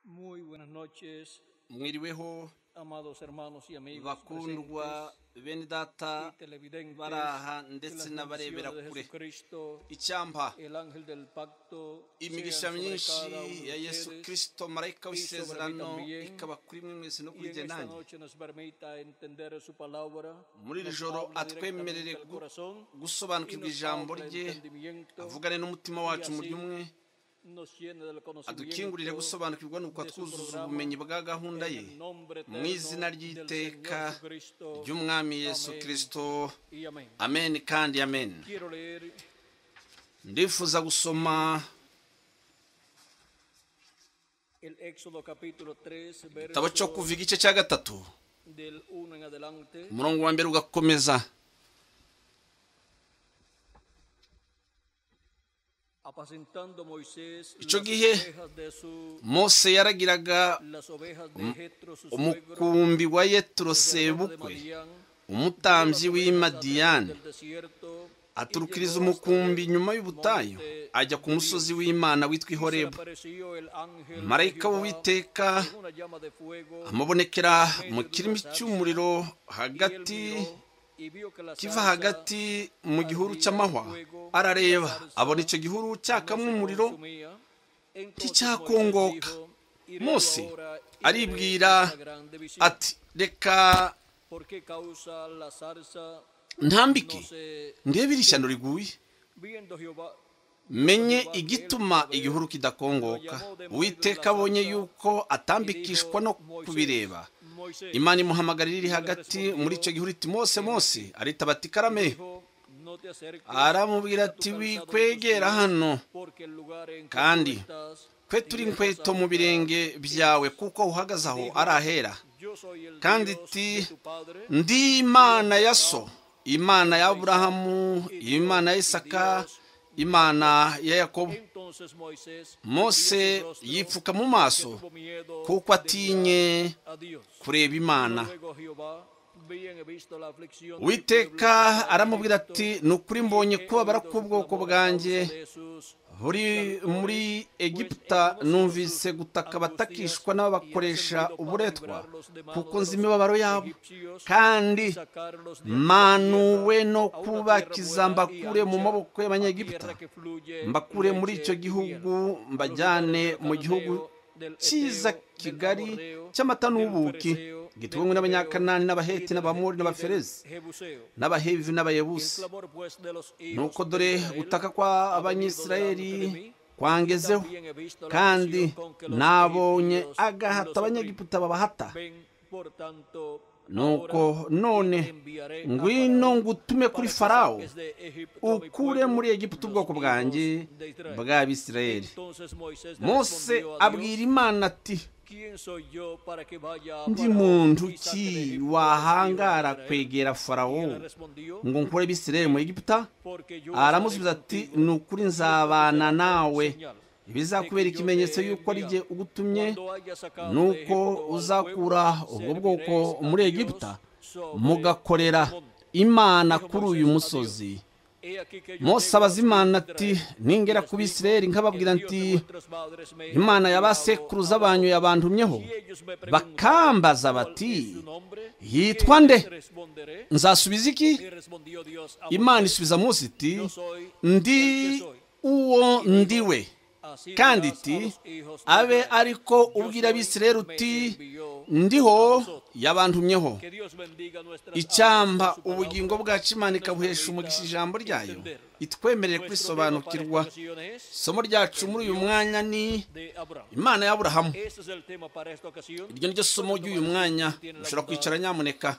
Muy buenas noches, mwiriweho amados hermanos y amigos. bakundwa bene data presentes y televidentes bari aha de ndetse las n'abarebera naciones de kure Jesucristo, icyampa el ángel del pacto, imigisha sean sobre myinshi cada uno de ya yesu ustedes, kirisito marayika w'isezerano sobre mí también. ikaba kuri mwe mwese no y kuri en jye esta nanjye noche nos permita entender su palabra. muri iri nos joro habla atwemerere directamente al gu- corazón, y gusobanukirwa nos ijambo habla rye entendimiento, avugane n'umutima wacu mu así by'umwe nos llene del adukingurire conocimiento gusobanukirwa nuko de su twuzuza programa, ubumenyi bwa gahunda ye en el nombre mu izina eterno del ry'iteka Señor Jesucristo. ry'umwami yesu Amen. kirisito Y amén. amen kandi amen Quiero leer ndifuza gusoma el Éxodo capítulo 3, igitabo cyo verso kuva igice cya gatatu del 1 en adelante. umurongo wa mbere ugakomeza Apacentando Moisés Icyo las gihe, ovejas de su mose yaragiraga las ovejas de Jetro su suegro, umukumbi wa hermano yeturo de sebukwe Madián, llevó umutambyi w'i las ovejas al madiyani del desierto, y aturukiriza llegó hasta umukumbi el nyuma y'ubutayu monte ajya ku de musozi Dios. w'imana witwa Y se le ihorebu apareció el ángel de marayika Jehová w'uwiteka en una llama de fuego, amubonekera mu kirimi cy'umuriro y él hagati miró, y vio que la kiva zarza hagati mu gihuru cy'amahwa arareba abona icyo gihuru cyakamo umuriro nticyakongoka. Mose aribwira ati reka ntambike ndebe iri shyano riguye menye igituma igihuru kidakongoka uwiteka abonye yuko atambikishwa no kubireba imana imuhamagarira iri hagati muri icyo gihuru iti mose mose aritaba ati karame aramubwira ati wikwegera hano kandi kwe turi inkweto mu birenge byawe kuko aho uhagaze aho ari ahera kandi iti ndi imana ya so imana ya aburahamu imana ya isaka imana ya yakobo mose yipfuka mu maso kuko atinye kureba imana witeka Uwiteka aramubwira ati ni ukuri mbonye kubabara k'ubwoko bwanjye buri muri egiputa numvise gutaka abatakishwa n'ababakoresha uburetwa kuko nzi imibabaro yabo kandi manuwe no kubakiza mbakure mu maboko y'abanyegiputa mbakure muri icyo gihugu mbajyane mu gihugu cyiza kigari cy'amata n'ubuki gituwe n'abanyakanani n'abaheti n'abamori n'abaferezi n'abahevi n'abayebusi nuko dore gutaka kwa abanyisirayeli kwangezeho kandi nabonye agahata abanyegiputa babahata nuko none ngwino ngutume kuri farawo ukure muri egiputa ubwoko bwanjye bw'abisirayeli mose abwira imana ati ndi muntu ki wahangara kwegera farawo ngo nkure abisirayeli mu egiputa aramusubiza ati ni ukuri nzabana nawe ibizakubera ikimenyetso y'uko ari jye ugutumye ni uko uzakura ubwo bwoko muri egiputa mugakorera imana kuri uyu musozi mose abaza imana ati ningera ku bisirayeli nkababwira nti imana ya ba sekuruza banyu yabantumyeho bakambaza bati yitwa nde nzasubiza iki imana isubiza munsi iti ndi uwo ndiwe kandi iti abe ariko ubwira abisirayeli uti ndiho yabantumyeho icyamba ubugingo bwacu imana ikabuhesha umugisha ijambo ryayo itwemerere kurisobanukirwa isomo ryacu muri uyu mwanya ni imana y'aburahamu iryo niryo somo ry'uyu mwanya ushobora kwicara nyamuneka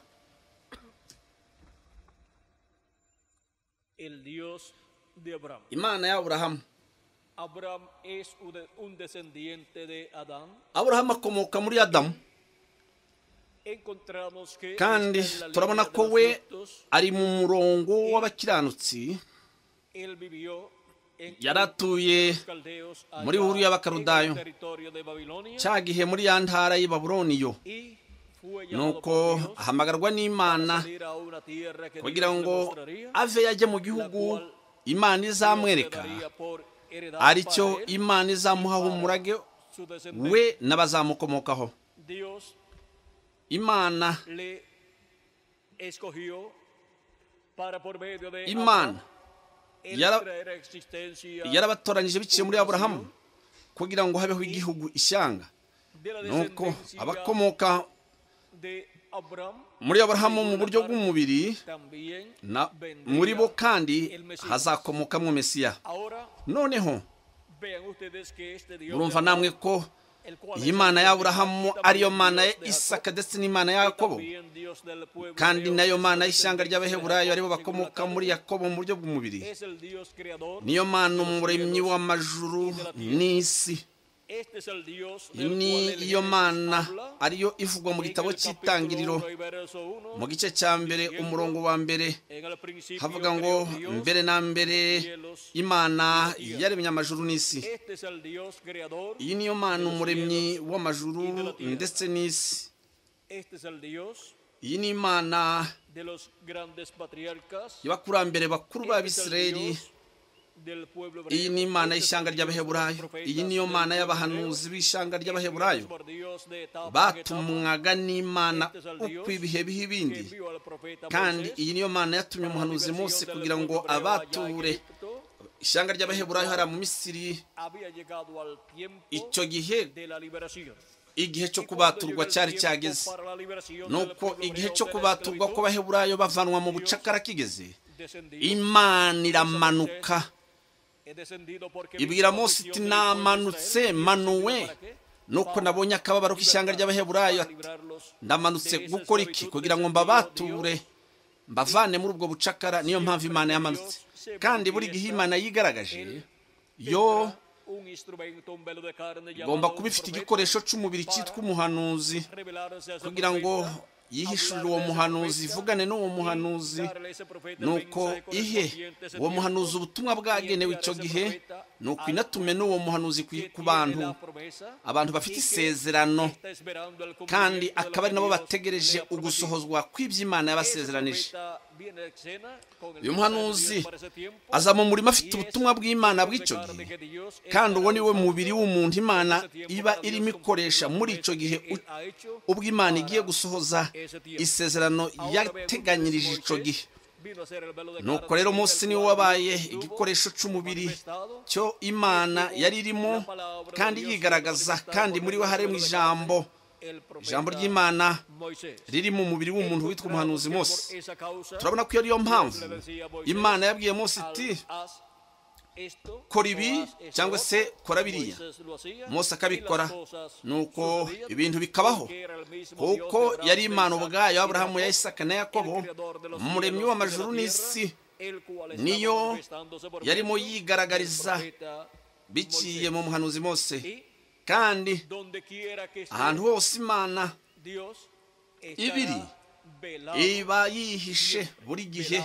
El Dios de Abraham. imana y'aburahamu Abraham es un de- un descendiente de Adán. aburahamu akomoka muri adamu Encontramos que kandi está en la turabona línea de ko los we justos. ari mu murongo w'abakiranutsi Él vivió en yari Ur, atuye los caldeos, allá muri Ur y'Abakaludayo. en el territorio de Babilonia, cya gihe muri ya ntara y'i Babuloni yo y fue llamado nuko por Dios para ahamagarwa n'imana salir a una tierra que kugira Dios le ngo mostraría, ave yajye mu gihugu imana Dios le izamwereka daría por heredad aricyo para él, imana izamuha umurage su we descendencia. n'abazamukomokaho Dios imana le escogió para por medio de imana Abraham, él yara- traer a existencia yarabatoranyije biciye muri aburahamu kugira ngo habeho igihugu ishyanga de la nuko descendencia abakomoka de Abraham muri aburahamu mu buryo bw'umubiri también na- vendría muri bo kandi el Mesías. hazakomokamo mesiya Ahora noneho vean ustedes que este Dios urumva de namwe Abraham, ko el cual iyi es mana el Dios ya aburahamu también ariyo Dios mana ya de Jacob, isaka ndetse n'imana ya yakobo también Dios del pueblo kandi de nayo Dios, mana el Dios y'ishyanga de ry'abaheburayo Jacob, aribo según la bakomoka carne, muri yakobo mu buryo bw'umubiri es el Dios creador niyo mana de los umuremyi cielos. w'amajuru n'isi Este es el Dios del cual el niyo Génesis mana habla, ariyo ivugwa mu en gitabo el capítulo cy'itangiriro uno y verso uno, mu gice cya mbere umurongo wa mbere en el principio havuga ngo creó Dios, mbere na mbere imana yaremye amajuru n'isi este es el Dios creador iyi niyo mana umuremyi w'amajuru ndetse n'isi este es el Dios iyi ni imana de los grandes patriarcas y'abakurambere bakuru este es el b'abisirayeli Dios del pueblo hebreo, iyi ni imana este es el y'ishyanga Dios de los ry'abaheburayo profetas iyi niyo del mana pueblo y'abahanuzi hebreo, b'ishyanga este ry'abaheburayo es por Dios de etapa en etapa, batumwaga n'imana este es el uko Dios ibihe biha que ibindi envió al profeta kandi Moisés iyi niyo mana yatumye para la umuhanuzi Mose liberación del kugira ngo pueblo hebreo allá en abature Egipto, ishyanga ry'abaheburayo hariya mu misiri había llegado al tiempo icyo gihe de la liberación. igihe cyo Y cuando kubaturwa llega el cyari tiempo cyageze para la liberación del nuko pueblo igihe hebreo cyo de la kubaturwa esclavitud, kw'abaheburayo bavanwa mu bucakara kigeze descendió, imana iramanuka he descendido porque ibwira vino Mose iti aflicción del pueblo namanutse de Israel, y he manuwe descendido para qué? nuko nabonye akababaro k'ishyanga ry'abaheburayo Para ati librarlos ndamanutse de esa gukora iki esclavitud kugira ngo descendió mbabature Dios, mbavane muri ubwo bucakara niyo mpamvu imana yamanutse kandi buri gihe imana yigaragaje yo tendrá un instrumento, un velo de carne igomba llamado kuba ifite profeta, igikoresho cy'umubiri cyitwa umuhanuzi revelarse a ese kugira ngo profeta, yihishurire hablar uwo de ese muhanuzi profeta, ivugane n'uwo y muhanuzi darle a ese profeta el nuko mensaje ihe correspondiente a ese uwo tiempo, muhanuzi ubutumwa bwagenewe icyo gihe ni ukwinatume n'uwo muhanuzi ku que ku tiene bantu la promesa, abantu bafite y que isezerano está esperando el kandi cumplimiento de lo akaba que ari nabo Dios bategereje le ha prometido. ugusohozwa kw'ibyo imana yabasezeranije uyu uyu muhanuzi aza mu murima afite ubutumwa bw'imana bw'icyo gihe kandi uwo ni we mubiri w'umuntu imana iba irimo ikoresha muri icyo gihe u- ubwo imana igiye gusohoza isezerano yateganyirije icyo gihe nuko rero munsi niwo wabaye igikoresho cy'umubiri cyo imana yari irimo kandi yigaragaza kandi muri we harimo ijambo ijambo ry'imana riri mu mubiri w'umuntu witwa umuhanuzi Mose turabona ko iyo ariyo mpamvu imana yabwiye Mose iti kora ibi cyangwa se kora biriya Mose Mose akabikora akabikora nuko nuko ibintu ibintu bikabaho bikabaho kuko yari imana ubwayo aburahamu ya isaka na yakobo umuremyi umuremyi w'amajuru w'amajuru n'isi n'isi niyo niyo yarimo yarimo yigaragariza yigaragariza biciye mu muhanuzi Mose kandi ahantu ahantu hose imana ibiri ibiri iba yihishe buri gihe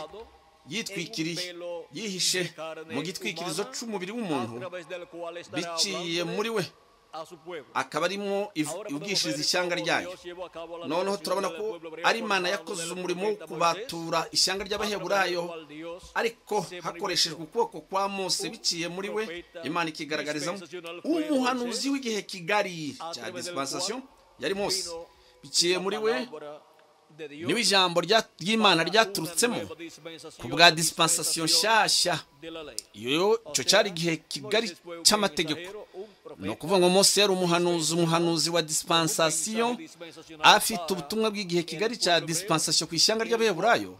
yitwikiriye yihishe mu gitwikirizo cy'umubiri w'umuntu biciye muri we akaba arimo iv- ubwishingizi ishyanga ryayo noneho turabona ko ari imana yakoze umurimo wo kubatura ishyanga ry'abaheburayo ariko hakoreshejwe ukuboko kwa mose biciye muri we imana ikigaragarizamo umuhanuzi w'igihe kigari cya dispensation yari mose biciye muri we niwe ijambo rya- ry'imana ryaturutsemo ku bwa dispensation nshyashya iyo cyo cyari igihe kigari cy'amategeko ni ukuvuga ngo mose yari umuhanuzi umuhanuzi wa dispensation afite ubutumwa bw'igihe kigari cya dispensation ku ishyanga ry'abaheburayo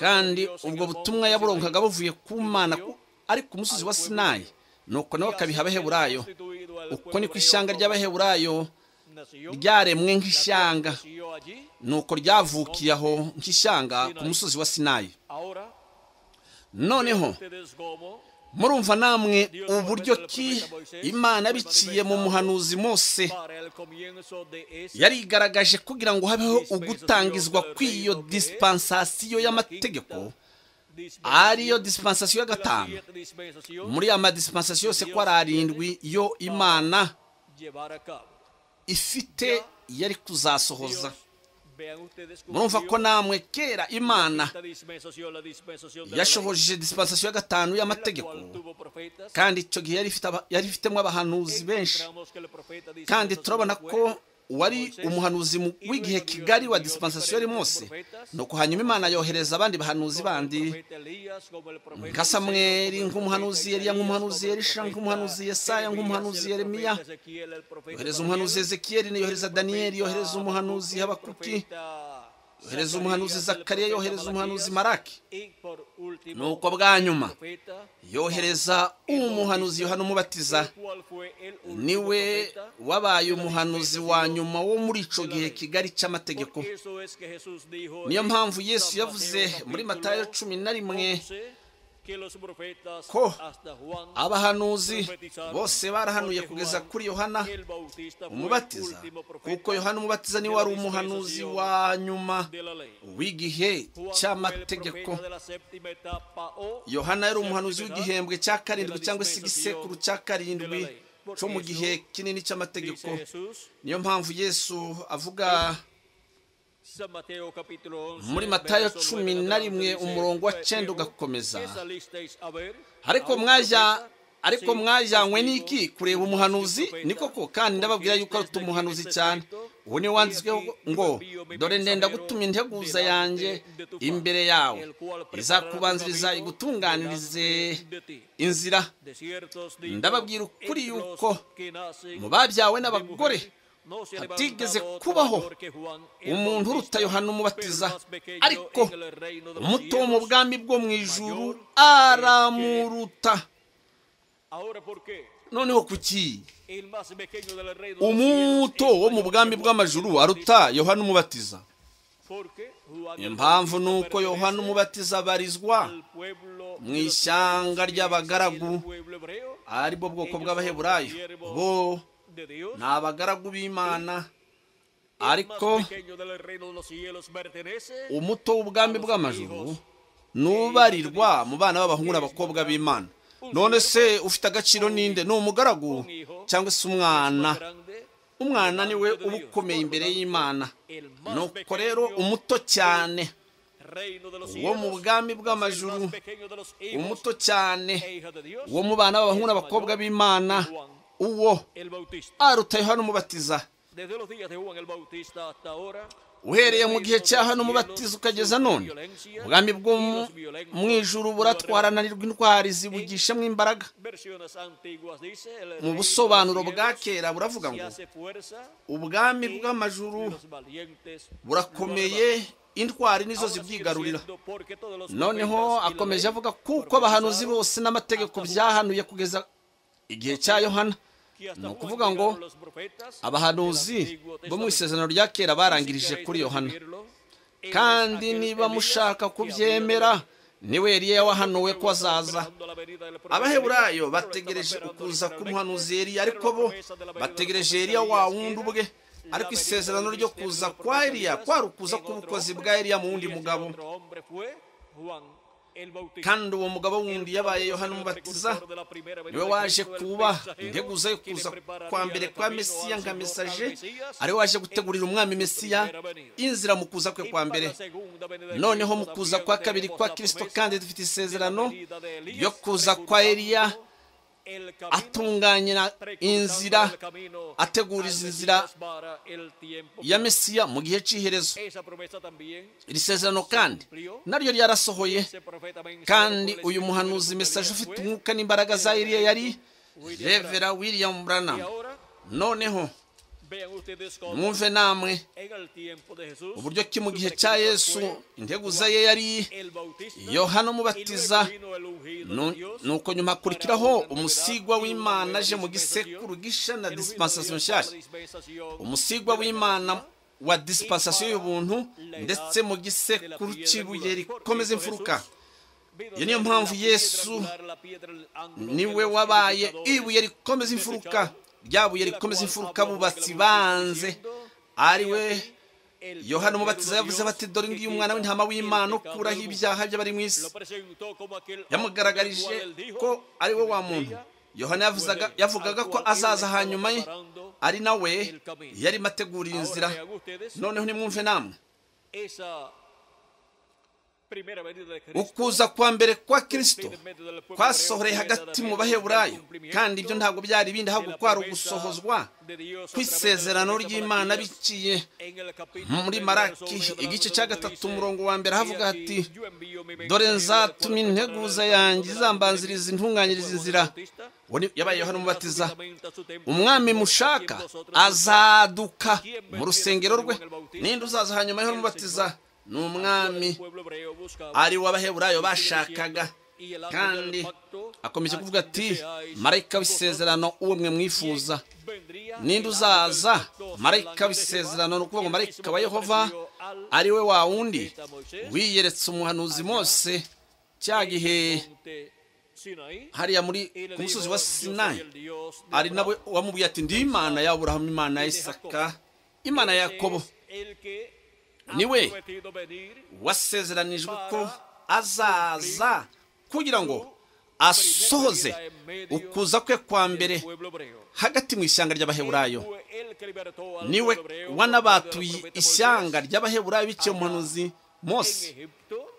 kandi ubwo butumwa yaburonkaga buvuye ku mana ku- ari ku musozi wa sinayi nuko nawe akabiha abaheburayo uko ni ku ishyanga ry'abaheburayo ryaremwe nk'ishyanga nuko ryavukiye aho nk'ishyanga ku musozi wa sinayi noneho murumva namwe uburyo ki imana biciye mu muhanuzi mose yari yarigaragaje kugira ngo habeho ugutangizwa kw'iyo dispensasiyo y'amategeko ariyo dispensasiyo ya gatanu muri ya madispensasiyo yose ko ari arindwi yo imana ifite yari kuzasohoza murumva ko namwe kera imana yashohoje dispensasiyo ya gatanu y'amategeko kandi icyo gihe yari ifite aba- yari ifitemo abahanuzi benshi kandi turabona ko wari umuhanuzi mu- w'igihe kigari wa dispensasiyo yari munsi ni uko hanyuma imana yohereza abandi bahanuzi bandi nka samweri nk'umuhanuzi yeriya nk'umuhanuzi elisha nk'umuhanuzi yesaya nk'umuhanuzi yeremiya yohereza umuhanuzi ezekiyeli yohereza daniyeli yohereza umuhanuzi habakuki yohereza umuhanuzi zakariya yohereza umuhanuzi maraki nuko bwa nyuma yohereza umuhanuzi yohana umubatiza niwe wabaye umuhanuzi wa nyuma wo muri icyo gihe kigari cy'amategeko niyo mpamvu yesu yavuze muri matayo cumi na rimwe ko abahanuzi bose barahanuye kugeza kuri yohana umubatiza kuko yohana umubatiza niwe wari umuhanuzi wa nyuma w'igihe cy'amategeko yohana yari umuhanuzi w'igihembwe cya karindwi cyangwa se igisekuru cya karindwi cyo mu gihe kinini cy'amategeko niyo mpamvu yesu avuga muri matayo cumi na rimwe umurongo wa cyenda ugakomeza ariko mwajya ariko mwajyanywe n'iki kureba umuhanuzi ni koko kandi ndababwira yuko aruta umuhanuzi cyane ubu niwe wanditsweho ngo dore ndenda gutuma integuza yanjye imbere yawe izakubanziriza igutunganirize inzira ndababwira ukuri yuko mu mu babyawe n'abagore hatigeze kubaho umuntu uruta yohana umubatiza ariko umuto wo mu mu bwami bwami bwo mu ijuru aramuruta noneho kuki umuto wo mu bwami bw'amajuru aruta yohana umubatiza impamvu ni uko yohana umubatiza abarizwa mu ishyanga ry'abagaragu ari bwo bwoko bw'abaheburayo bo ni abagaragu b'imana ariko umuto w'ubwami bw'amajuru nubarirwa mu bana b'abahungu n'abakobwa b'imana none se ufite agaciro ninde ni umugaragu cyangwa se umwana umwana niwe uba ukomeye imbere y'imana nuko rero umuto cyane wo mu bwami bw'amajuru umuto cyane wo mu bana b'abahungu n'abakobwa b'imana uwo aruta yohana umubatiza uhereye mu gihe cya hano umubatiza ukageza none ubwami bwo mu- mu ijuru buratwarananirwa intwari zibugishemo imbaraga mu busobanuro bwa kera buravuga ngo ubwami bw'amajuru burakomeye intwari nizo zibwigarurira noneho akomeje avuga kuko abahanuzi bose n'amategeko byahanuye kugeza igihe cya yohana ni ukuvuga ngo abahanuzi bo mu isezerano rya kera barangirije kuri yohana kandi niba mushaka kubyemera niwe yari yawahanuwe ko azaza abaheburayo bategereje ukuza k'umuhanuzi Eliya ariko bo bategereje Eliya wa wundi ubwe ariko isezerano ryo kuza kwa Eliya kwari ukuza k'ubukozi bwa Eliya mu wundi mugabo kandi uwo mugabo wundi yabaye yohana umubatiza niwe waje kuba integuza yo kuza kwa mbere kwa mesiya nka mesaje ariwe waje gutegurira umwami mesiya inzira mu kuza kwe kwa mbere noneho mu kuza kwa kabiri kwa kirisito kandi dufite isezerano ryo kuza kwa eliya atunganya inzira ateguriza inzira ya mesiya mu gihe cy'iherezo iri sezerano kandi naryo ryarasohoye kandi uyu muhanuzi mesaje ufite umwuka n'imbaraga za eliya yari revera william branham noneho mwumve namwe uburyo ki mu gihe cya yesu integuza ye yari yohana umubatiza Nu- nuko nyuma hakurikiraho umusigwa w'imana aje mu gisekuru gisha na dispensasiyo nshyashya umusigwa w'imana wa dispensasiyo y'ubuntu ndetse mu gisekuru cy'ibuye rikomeza imfuruka iyo niyo mpamvu yesu niwe wabaye ibuye rikomeza imfuruka rya buye rikomeza imfuruka bubatsi banze ariwe yohana umubatiza yavuze bati dore ngiyo umwana w'intama w'imana ukuraho ibyaha by'abari mu isi yamugaragarije ko ari we wa muntu yohana yavuzaga- yavugaga ko azaza hanyuma ye ari nawe yarimo ategurira inzira noneho nimwumve namwe Esa primera venida de Cristo ukuza kwa mbere kwa kristo en medio del pueblo kwasohoreye hebreo, hagati mu era baheburayo el cumplimiento kandi ibyo ntabwo byari ibindi ahubwo la kwari promesa ugusohozwa de Dios a kw'isezerano través de la ry'imana profeta Malaquías. biciye En el capítulo muri primero maraki sobre Abraham, igice cya donde gatatu dice, umurongo wa mbere havuga "He hati aquí, yo envío mi dore mensajero nzatuma del cual integuza preparará yanjye el camino izambanziriza delante de mí". intunganyiriza Juan inzira Bautista, Uwo ni- yabaye yohana umubatiza fundamenta su templo, umwami sobre mushaka quien vosotros azaduka mu rusengero rwe ninde uzaza hanyuma yohana umubatiza ni umwami pueblo hebreo buscaba, ari we abaheburayo sigue bashakaga diciendo, "Y el ángel kandi del pacto, akomeje a kuvuga quien ati deseáis marayika vosotros, w'isezerano uwo mwe quien mwifuza vendría el ninde ángel uzaza del pacto, el marayika ángel de w'isezerano Jehová, ni ukuvuga quien ngo marayika mismo wa se yehova ofreció al ari we wa wundi profeta Moisés, wiyeretse umuhanuzi mose cya en el gihe monte Sinaí, hariya muri y le ku musozi dijo, wa "Yo soy sinayi el Dios de ari Abraham". nawe wamubwiye ati ndi imana ya aburahamu imana ya isaka imana ya Ese yakobo es el que ha Niwe. prometido venir wasezeranijwe ko azaza kugira ngo asohoze ukuza kwe kwa del mbere pueblo hebreo. hagati mu ishyanga ry'abaheburayo Él fue el que libertó al niwe pueblo hebreo wanabatuye por medio del profeta ishyanga Moisés ry'abaheburayo biciye umuhanuzi mose en Egipto,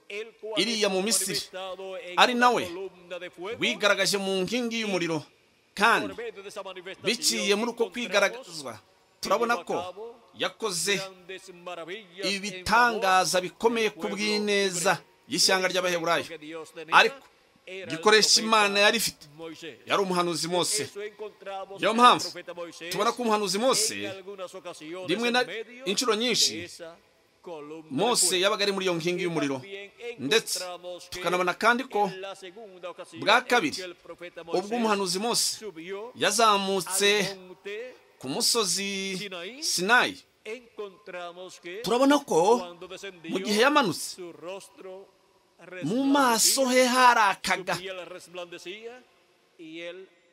el cual iriya mu estuvo Misiri, manifestado en ari una nawe columna de fuego. wigaragaje mu nkingi y'umuriro kandi Por medio de esa manifestación biciye muri uko encontramos kwigaragazwa turabona ko yakoze grandes maravillas en ibitangaza favor bikomeye del ku pueblo bw'ineza hebreo. y'ishyanga ry'abaheburayo Que Dios tenía Ariko, era el igikoresho profeta Imana yari ifite Moisés. yari umuhanuzi mose Eso encontramos niyo en el mpamvu profeta Moisés tubona ko umuhanuzi mose en algunas ocasiones rimwe en na medio inshuro nyinshi de esa columna de mose fuego. yabaga ari muri iyo nkingi y'umuriro ndetse tukanabona kandi ko bwa bwa kabiri, kabiri ubwo umuhanuzi mose yazamutse ku musozi sinayi turabona ko mu gihe yamanutse mu maso he harakaga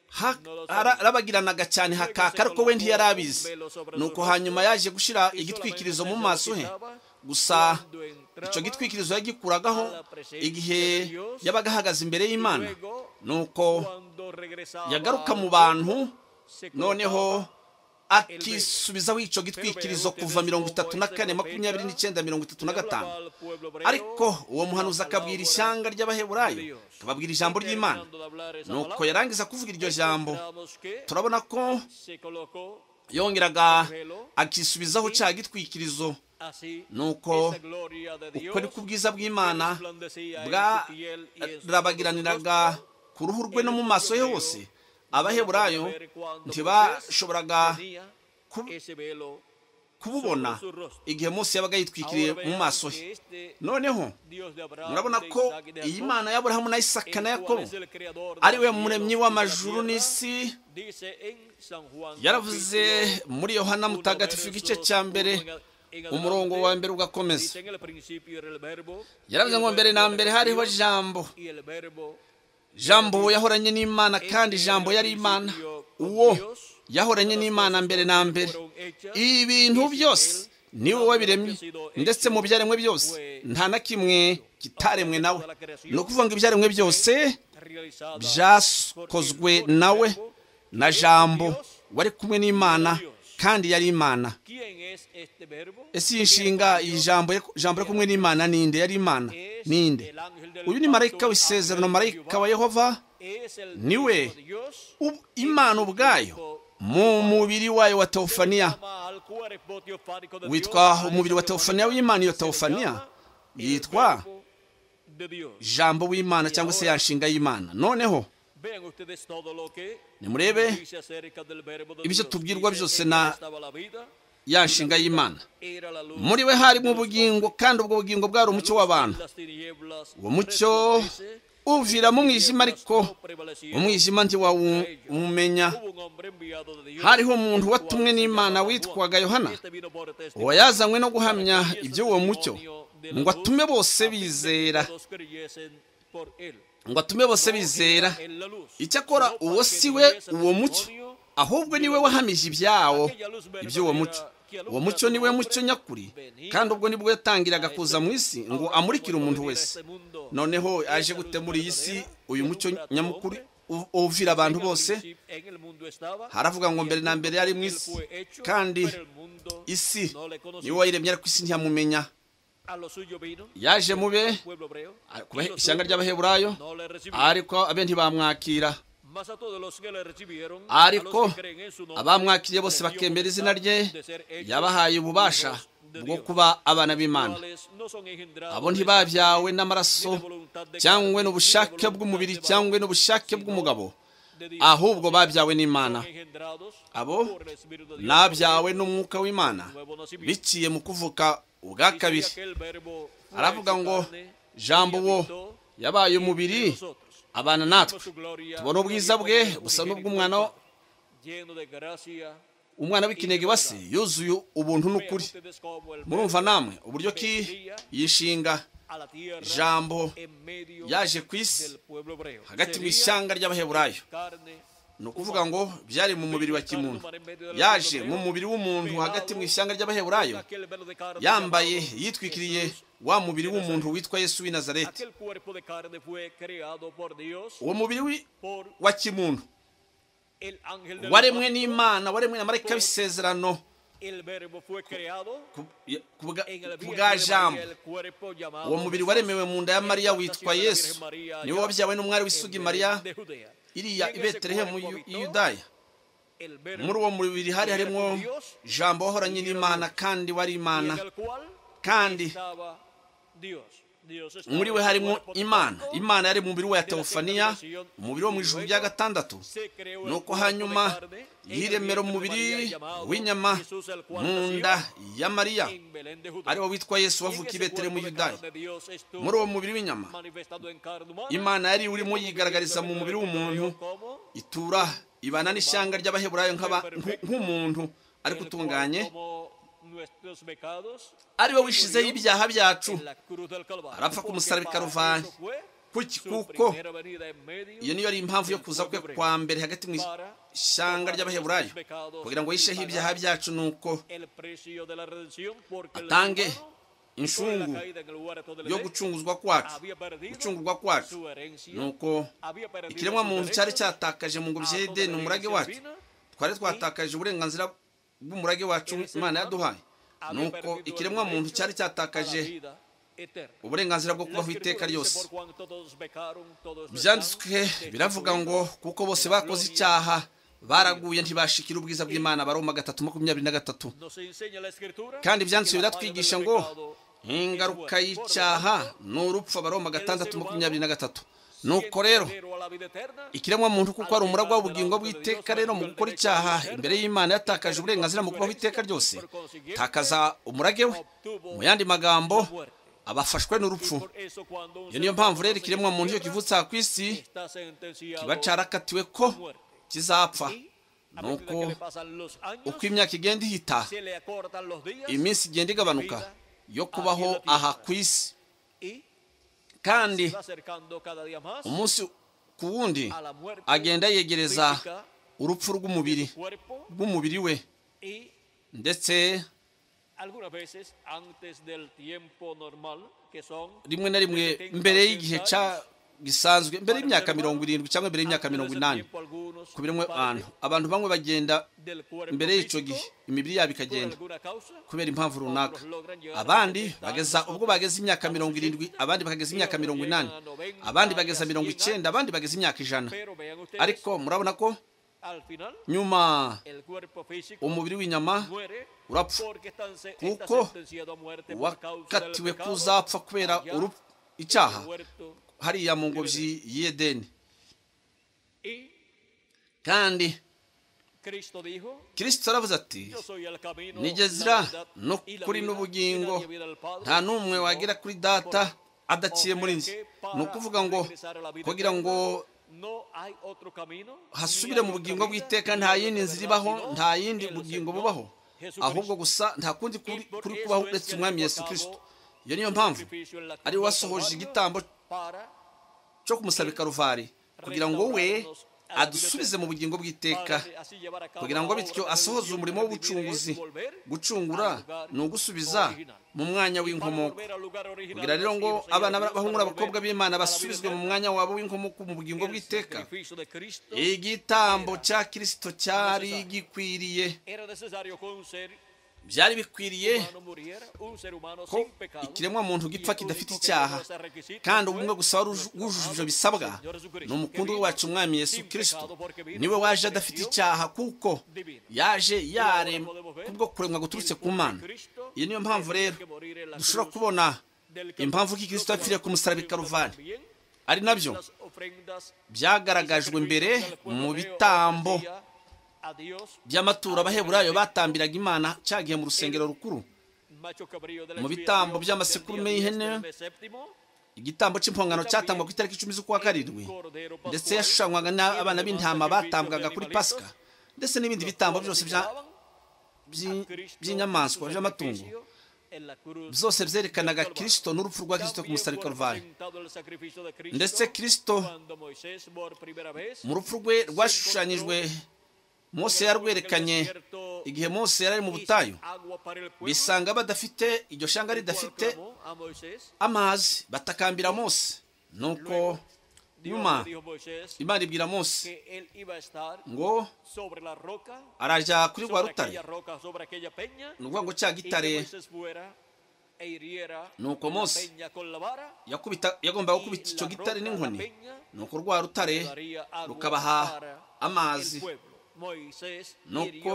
ha- ara- arabagiranaga cyane hakaka ariko we ntiyarabizi nuko hanyuma yaje gushyira igitwikirizo mu maso he gusa icyo gitwikirizo yagikuragaho igihe yabaga ahagaze imbere y'imana nuko yagaruka mu bantu noneho akisubizaho icyo gitwikirizo kuva mirongo itatu na kane makumyabiri n'icyenda mirongo itatu na gatanu ariko uwo muhanuzi akabwira ishyanga ry'abaheburayo akababwira ijambo ry'imana nuko yarangiza kuvuga iryo jambo turabona ko yongeraga akisubizaho cya gitwikirizo nuko uko ni ku bwiza bw'imana bwarabagiraniraga ku ruhu rwe no mu maso he hose abaheburayo ntibashoboraga ku- kububona igihe mose yabaga yitwikiriye mu maso he noneho murabona ko iyi mana y'aburahamu na isaka na yakobo ari we muremyi w'amajuru n'isi yaravuze muri yohana mutagatifu igice cya mbere umurongo wa mbere ugakomeza yaravuze ngo mbere na mbere hariho jambo jambo yahoranye n'imana kandi jambo yari imana uwo yahoranye n'imana mbere na mbere ibintu byose ni wowe wabiremye ndetse mu byaremwe byose nta na kimwe kitaremwe nawe ni ukuvuga ngo ibyaremwe byose byakozwe nawe na jambo wari kumwe n'imana kandi yari imana ese iyi nshinga iyi jambo jambo ari kumwe n'imana ninde yari imana ninde uyu ni marayika w'isezerano marayika wa yehova niwe u- imana ubwayo mu mubiri wayo wa teofaniya witwa umubiri wa teofaniya w'imana iyo teofaniya yitwa jambo w'imana cyangwa se ya nshinga y'imana noneho nimurebe ibyo ibyo tubwirwa tubwirwa byose byose na- na ya nshinga y'imana muri we harimo ubugingo kandi ubwo bugingo bwari umucyo w'abantu uwo uwo mucyo uvira mu mwijima ariko umwijima ntiwawumenya hariho umuntu watumwe n'imana witwaga yohana uwo yazanywe no guhamya iby'uwo mucyo ngo atume bose bizera ngo atume bose bizera icyakora uwo si we uwo mucyo ahubwo niwe wahamije ibyawo iby'uwo mucyo uwo mucyo niwe mucyo nyakuri kandi ubwo nibwo yatangiraga kuza mu isi ngo amurikire umuntu wese noneho aje gute muri iyi si uyu mucyo nyamukuru uvira abantu bose haravuga haravuga ngo mbere na mbere yari mu isi kandi isi niwe wayiremye ariko isi ntiyamumenya yaje mu be ku bahe- ishyanga ry'abaheburayo ariko abe ntibamwakira ariko abamwakiriye bose bakemera izina rye yabahaye ububasha bwo kuba abana b'imana abo ntibabyawe n'amaraso cyangwa n'ubushake bw'umubiri cyangwa n'ubushake bw'umugabo ahubwo babyawe n'imana abo nabyawe n'umwuka w'imana biciye mu kuvuka ubwa kabiri aravuga ngo jambo wo yabaye umubiri abana natwe tubona ubwiza bwe busa n'ubw'umwana umwana w'ikinege wa se yuzuye ubuntu n'ukuri murumva namwe uburyo ki yishinga jambo yaje ku isi hagati mu ishyanga ry'abaheburayo ni ukuvuga ngo byari mu mubiri wa kimuntu yaje mu mubiri w'umuntu hagati mu ishyanga ry'abaheburayo yambaye yitwikiriye wa mubiri w'umuntu witwa yesu w'i nazareti uwo mubiri wi- wa kimuntu waremwe n'imana waremwe na marayika w'isezerano ku- ya- ku bwa- ku bwa jambo uwo mubiri waremewe mu nda ya mariya witwa yesu niwe wabyawe n'umwari w'isugi mariya iriya i betelehemu y'U- y'i yudaya muri uwo mubiri hari harimo jambo wahoranye n'imana kandi wari imana kandi muri we harimo imana imana yari mu mubiri we ya teofaniya umubiri wo mu ijuru rya gatandatu nuko hanyuma yiremera umubiri w'inyama mu nda ya mariya ariwo witwa yesu wavukiye i betelehemu yudaya muri uwo mubiri w'inyama imana yari urimo yigaragariza mu mubiri w'umuntu itura ibana n'ishyanga ry'abaheburayo nk'aba- nk- nk'umuntu ariko utunganye ari we wishizeho ibyaha byacu arapfa ku musaraba i karuvani kuki kuko kuko iyo niyo ari impamvu yo kuza kwe kwa mbere hagati mu ishyanga ry'abaheburayo kugira ngo yisheho ibyaha byacu nuko atange atange inshungu yo yo gucunga gucunguzwa kwacu gucungurwa kwacu nuko ikiremwa muntu cyari cyatakaje mu ngobyi ya edeni umurage wacu twari twatakaje uburenganzira bw'umurage wacu imana yaduhaye nuko ikiremwa muntu cyari cyatakaje uburenganzira bwo kubaho iteka ryose byanditswe biravuga ngo kuko bose bakoze icyaha baraguye ntibashikira ubwiza bw'imana baroma gatatu makumyabiri na gatatu kandi ibyanditswe biratwigisha ngo ingaruka y'icyaha ni urupfu abaroma gatandatu makumyabiri na gatatu nuko rero ikiremwa muntu kuko ari umuragwa w'ubugingo bw'iteka rero mu gukora icyaha imbere y'imana yatakaje uburenganzira mu kubaho iteka ryose takaza umurage we mu yandi magambo abafashwe n'urupfu iyo niyo mpamvu rero ikiremwa muntu iyo kivutse aha ku isi kiba cyarakatiwe ko kizapfa nuko nuko uko imyaka igenda ihita iminsi igenda igabanuka yo kubaho aha ku isi kandi umunsi ku wundi agenda yegereza urupfu rw'umubiri rw'umubiri we ndetse rimwe na rimwe mbere y'igihe cya gisanzwe mbere y'imyaka mirongo irindwi cyangwa mbere y'imyaka mirongo inani ku biremwe abantu abantu bamwe bagenda mbere y'icyo gihe imibiri yabo ikagenda kubera impamvu runaka abandi bageza ubwo bageze imyaka mirongo irindwi abandi bageza imyaka mirongo inani abandi bageza mirongo icyenda abandi bageza imyaka ijana ariko murabona ko nyuma umubiri w'inyama urapfa kuko wakatiwe kuzapfa kubera urupfu icyaha hariya mu ngobyi y'edeni kandi kirisito aravuze ati nigezira no kuri kuri n'ubugingo n'ubugingo nta n'umwe wagera kuri data adaciye muri njye ni ukuvuga ngo kugira ngo hasubire mu bugingo bw'iteka nta yindi nzira ibaho nta yindi bugingo bubaho ahubwo gusa nta kundi kuri kuri kubaho uretse umwami yesu kirisito iyo niyo mpamvu ari we wasohoje igitambo cyo kumusaba i karuvari kugira ngo we adusubize mu bugingo bw'iteka kugira ngo bityo asohoze umurimo w'ubucunguzi gucungura ni ugusubiza mu mwanya w'inkomoko kugira rero ngo abana b'abahungu n'abakobwa b'imana basubizwe mu mwanya wabo w'inkomoko mu bugingo bw'iteka igitambo cya kirisito cyari gikwiriye byari bikwiriye ko ikiremwa muntu gipfa kidafite icyaha kandi ubumwe gusa wujuje ibyo bisabwa ni umukundu wacu umwami Yesu kirisito niwe waje adafite icyaha kuko yaje yaremwe kubwo kuremwa guturutse ku mana iyi niyo mpamvu rero dushobora kubona impamvu ko ikirisito yapfiriye ku musaraba i karuvani ari nabyo byagaragajwe mbere mu bitambo by'amaturo abaheburayo batambiraga imana cyagiye mu rusengero rukuru mu bitambo by'amasekurume y'ihene igitambo cy'impongano cyatangwa ku itariki icumi z'ukwa karindwi ndetse yashushanywaga n'abana b'intama batambwaga kuri pasika ndetse n'ibindi bitambo byose by'inyamaswa by'amatungo byose byerekanaga kirisito n'urupfu rwa kirisito ku musariko karuvari ndetse kirisito mu rupfu rwe rwashushanyijwe Mose yarwerekanye igihe Mose yari mu butayu bisanga badafite iryo shanga ridafite amazi batakambira Mose nuko nyuma imana ibwira Mose ngo arajya kuri rwa rutare ni ukuvuga ngo cya gitare nuko Mose yagombaga gukubita icyo gitare n'inkoni nuko rwa rutare rukabaha amazi nuko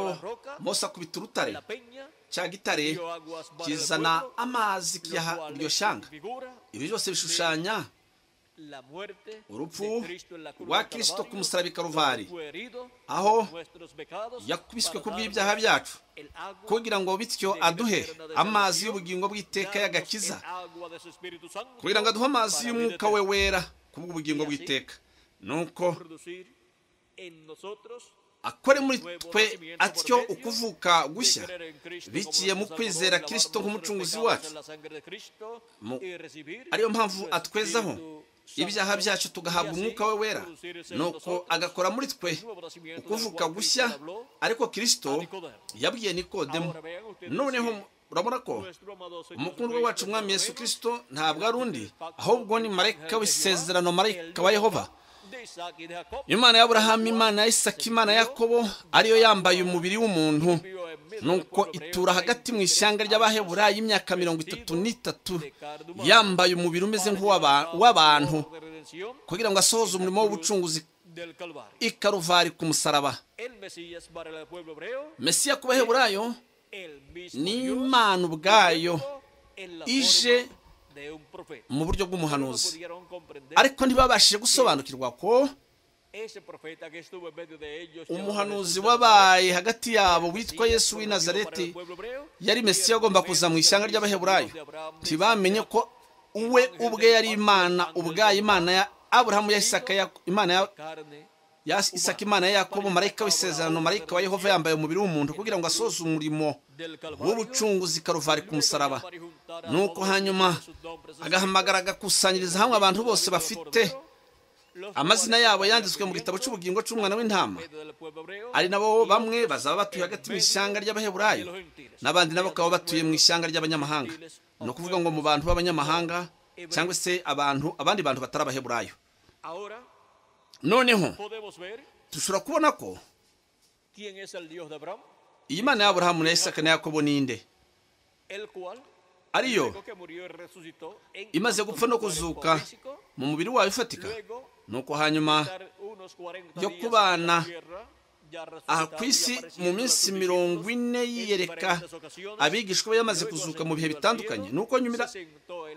Mose akubita urutare cya gitare kizana amazi kiyaha iryo shanga ibi byose bishushanya urupfu rwa kirisito ku musaraba i karuvari aho yakubiswe ku bw'ibyaha byacu kugira ngo bityo aduhe amazi y'ubugingo bw'iteka y'agakiza kugira ngo aduhe amazi y'umwuka we wera ku bw'ubugingo bw'iteka nuko akore muri twe atyo ukuvuka gushya biciye mu kwizera kirisito nk'umucunguzi wacu ariyo mpamvu atwezaho ibyaha byacu tugahabwa umwuka we wera nuko agakora muri twe ukuvuka gushya ariko kirisito yabwiye nikodemo noneho urabona ko umukundwa wacu umwami Yesu kirisito ntabwo ari undi ahubwo ni marayika w'isezerano marayika wa yehova imana y'aburahamu imana ya isaki imana ya yakobo ariyo yambaye umubiri w'umuntu nuko itura hagati mu ishyanga ry'abaheburayi y'imyaka mirongo itatu n'itatu yambaye umubiri umeze nk'uw'abantu kugira ngo asohoze umurimo w'ubucunguzi ikaruvari ku musaraba mesiya ku baheburayo ni imana ubwayo ije mu buryo bw'umuhanuzi ariko ntibabashije gusobanukirwa ko umuhanuzi wabaye hagati yabo witwa yesu w'i nazareti yari mesiya agomba kuza mu ishyanga ry'abaheburayo ntibamenye ko uwe ubwe yari imana ubwaye imana ya aburahamu ya isaka imana ya isaka imana ya yakobo marayika w'isezerano marayika wa yehova yambaye umubiri w'umuntu kugira ngo asoze umurimo w'ubucunguzi karuvari ku musaraba nuko hanyuma agahamagara agakusanyiriza hamwe abantu bose bafite amazina yabo yanditswe mu gitabo cy'ubugingo cy'umwana w'intama ari nabo bamwe bazaba batuye hagati mu ishyanga ry'abaheburayo n'abandi nabo bakaba batuye mu ishyanga ry'abanyamahanga ni ukuvuga ngo mu bantu b'abanyamahanga cyangwa se abantu abandi bantu batari abaheburayo noneho dushobora kubona ko iyi mana y'aburahamu na isaka na yakobo ninde ariyo imaze gupfa no kuzuka mu mubiri wayo ufatika nuko hanyuma yo kubana aha ku isi mu minsi mirongo ine yiyereka abigishwa be yamaze kuzuka mu bihe bitandukanye nuko nyumira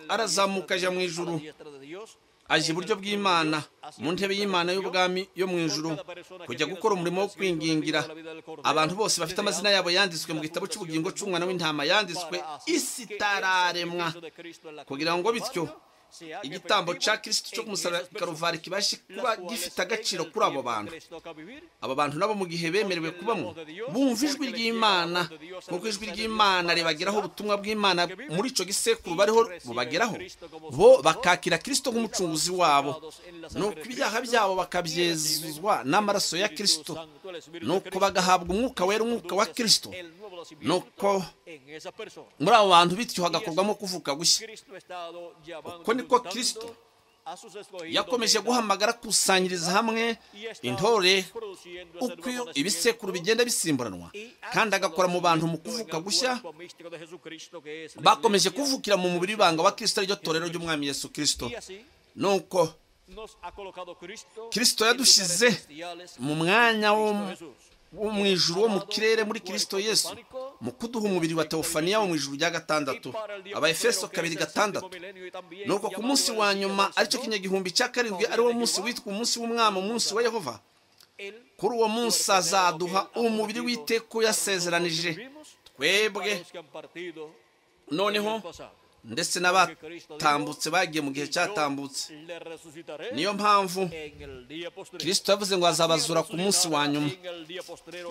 arazamuka ajya mu ijuru aje iburyo bw'imana mu ntebe y'imana y'ubwami yo mu ijuru kujya gukora umurimo wo kwingingira abantu bose bafite amazina yabo yanditswe mu gitabo cy'ubugingo cy'umwana w'intama yanditswe isi itararemwa kugira ngo bityo igitambo cya kirisitu cyo kumusaba karuvari kibashe kuba gifite agaciro kuri abo bantu aba bantu nabo mu gihe bemerewe kubamo bumva ijwi ry'imana nk'uko ijwi ry'imana ribageraho ubutumwa bw'imana muri icyo gisekuru bariho bubageraho bo bakakira kirisito nk'umucunguzi wabo nuko ibyaha byabo bakabyezuzwa n'amaraso ya kirisito nuko bagahabwa umwuka wera umwuka wa kirisito nuko muri abo bantu bityo hagakorwamo kuvuka gushya uko niko kirisito yakomeje guhamagara akusanyiriza hamwe intore uko ibisekuru bigenda bisimburanwa kandi agakora mu bantu mu kuvuka gushya bakomeje kuvukira mu mubiri w'ibanga wa kirisito ariryo torero ry'umwami yesu kirisito nuko kirisito yadushyize mu mwanya wo mu ijuru wo mu kirere muri kirisito yesu mu kuduha umubiri wa teofaniya wo mu ijuru rya gatandatu abayefeso kabiri gatandatu nuko ku munsi wa nyuma aricyo kinyagihumbi cya karindwi ariwo munsi witwa umunsi w'umwami umunsi wa yehova kuri uwo munsi azaduha umubiri w'iteko yasezeranije twebwe noneho ndetse n'abatambutse bagiye mu gihe cyatambutse niyo mpamvu kirisito yavuze ngo azabazura ku munsi wa nyuma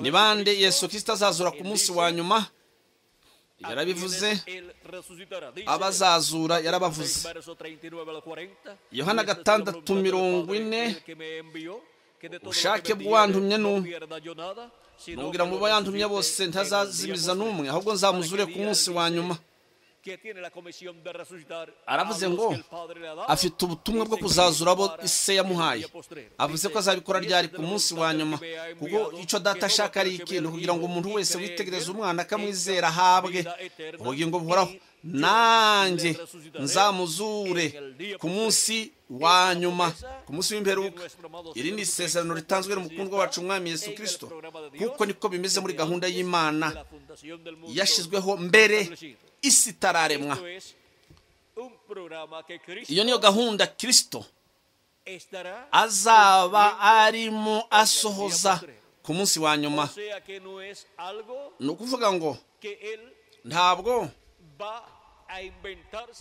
ni bande yesu kirisito azazura ku munsi wa nyuma yarabivuze abazazura yarabavuze yohana gatandatu mirongo ine ubushake bw'uwantumye n'umwe nubwira ngo yantumye bose ntazazimiza n'umwe ahubwo nzamuzure ku munsi wa nyuma aravuze ngo afite ubutumwa bwo kuzazura abo ise yamuhaye avuze ko azabikora ryari ku munsi wa nyuma kuko icyo data ashaka ari ikintu kugira ngo umuntu wese witegereza umwana akamwizera ahabwe ubugingo buhoraho nanjye nzamuzure ku munsi wa nyuma ku munsi w'imperuka iri ni isezerano ritanzwe n'umukundwa wacu umwami Yesu kirisito kuko niko bimeze muri gahunda y'imana yashyizweho mbere isi itararemwa iyo niyo gahunda kirisito azaba arimo asohoza ku munsi wa nyuma ni ukuvuga ngo ntabwo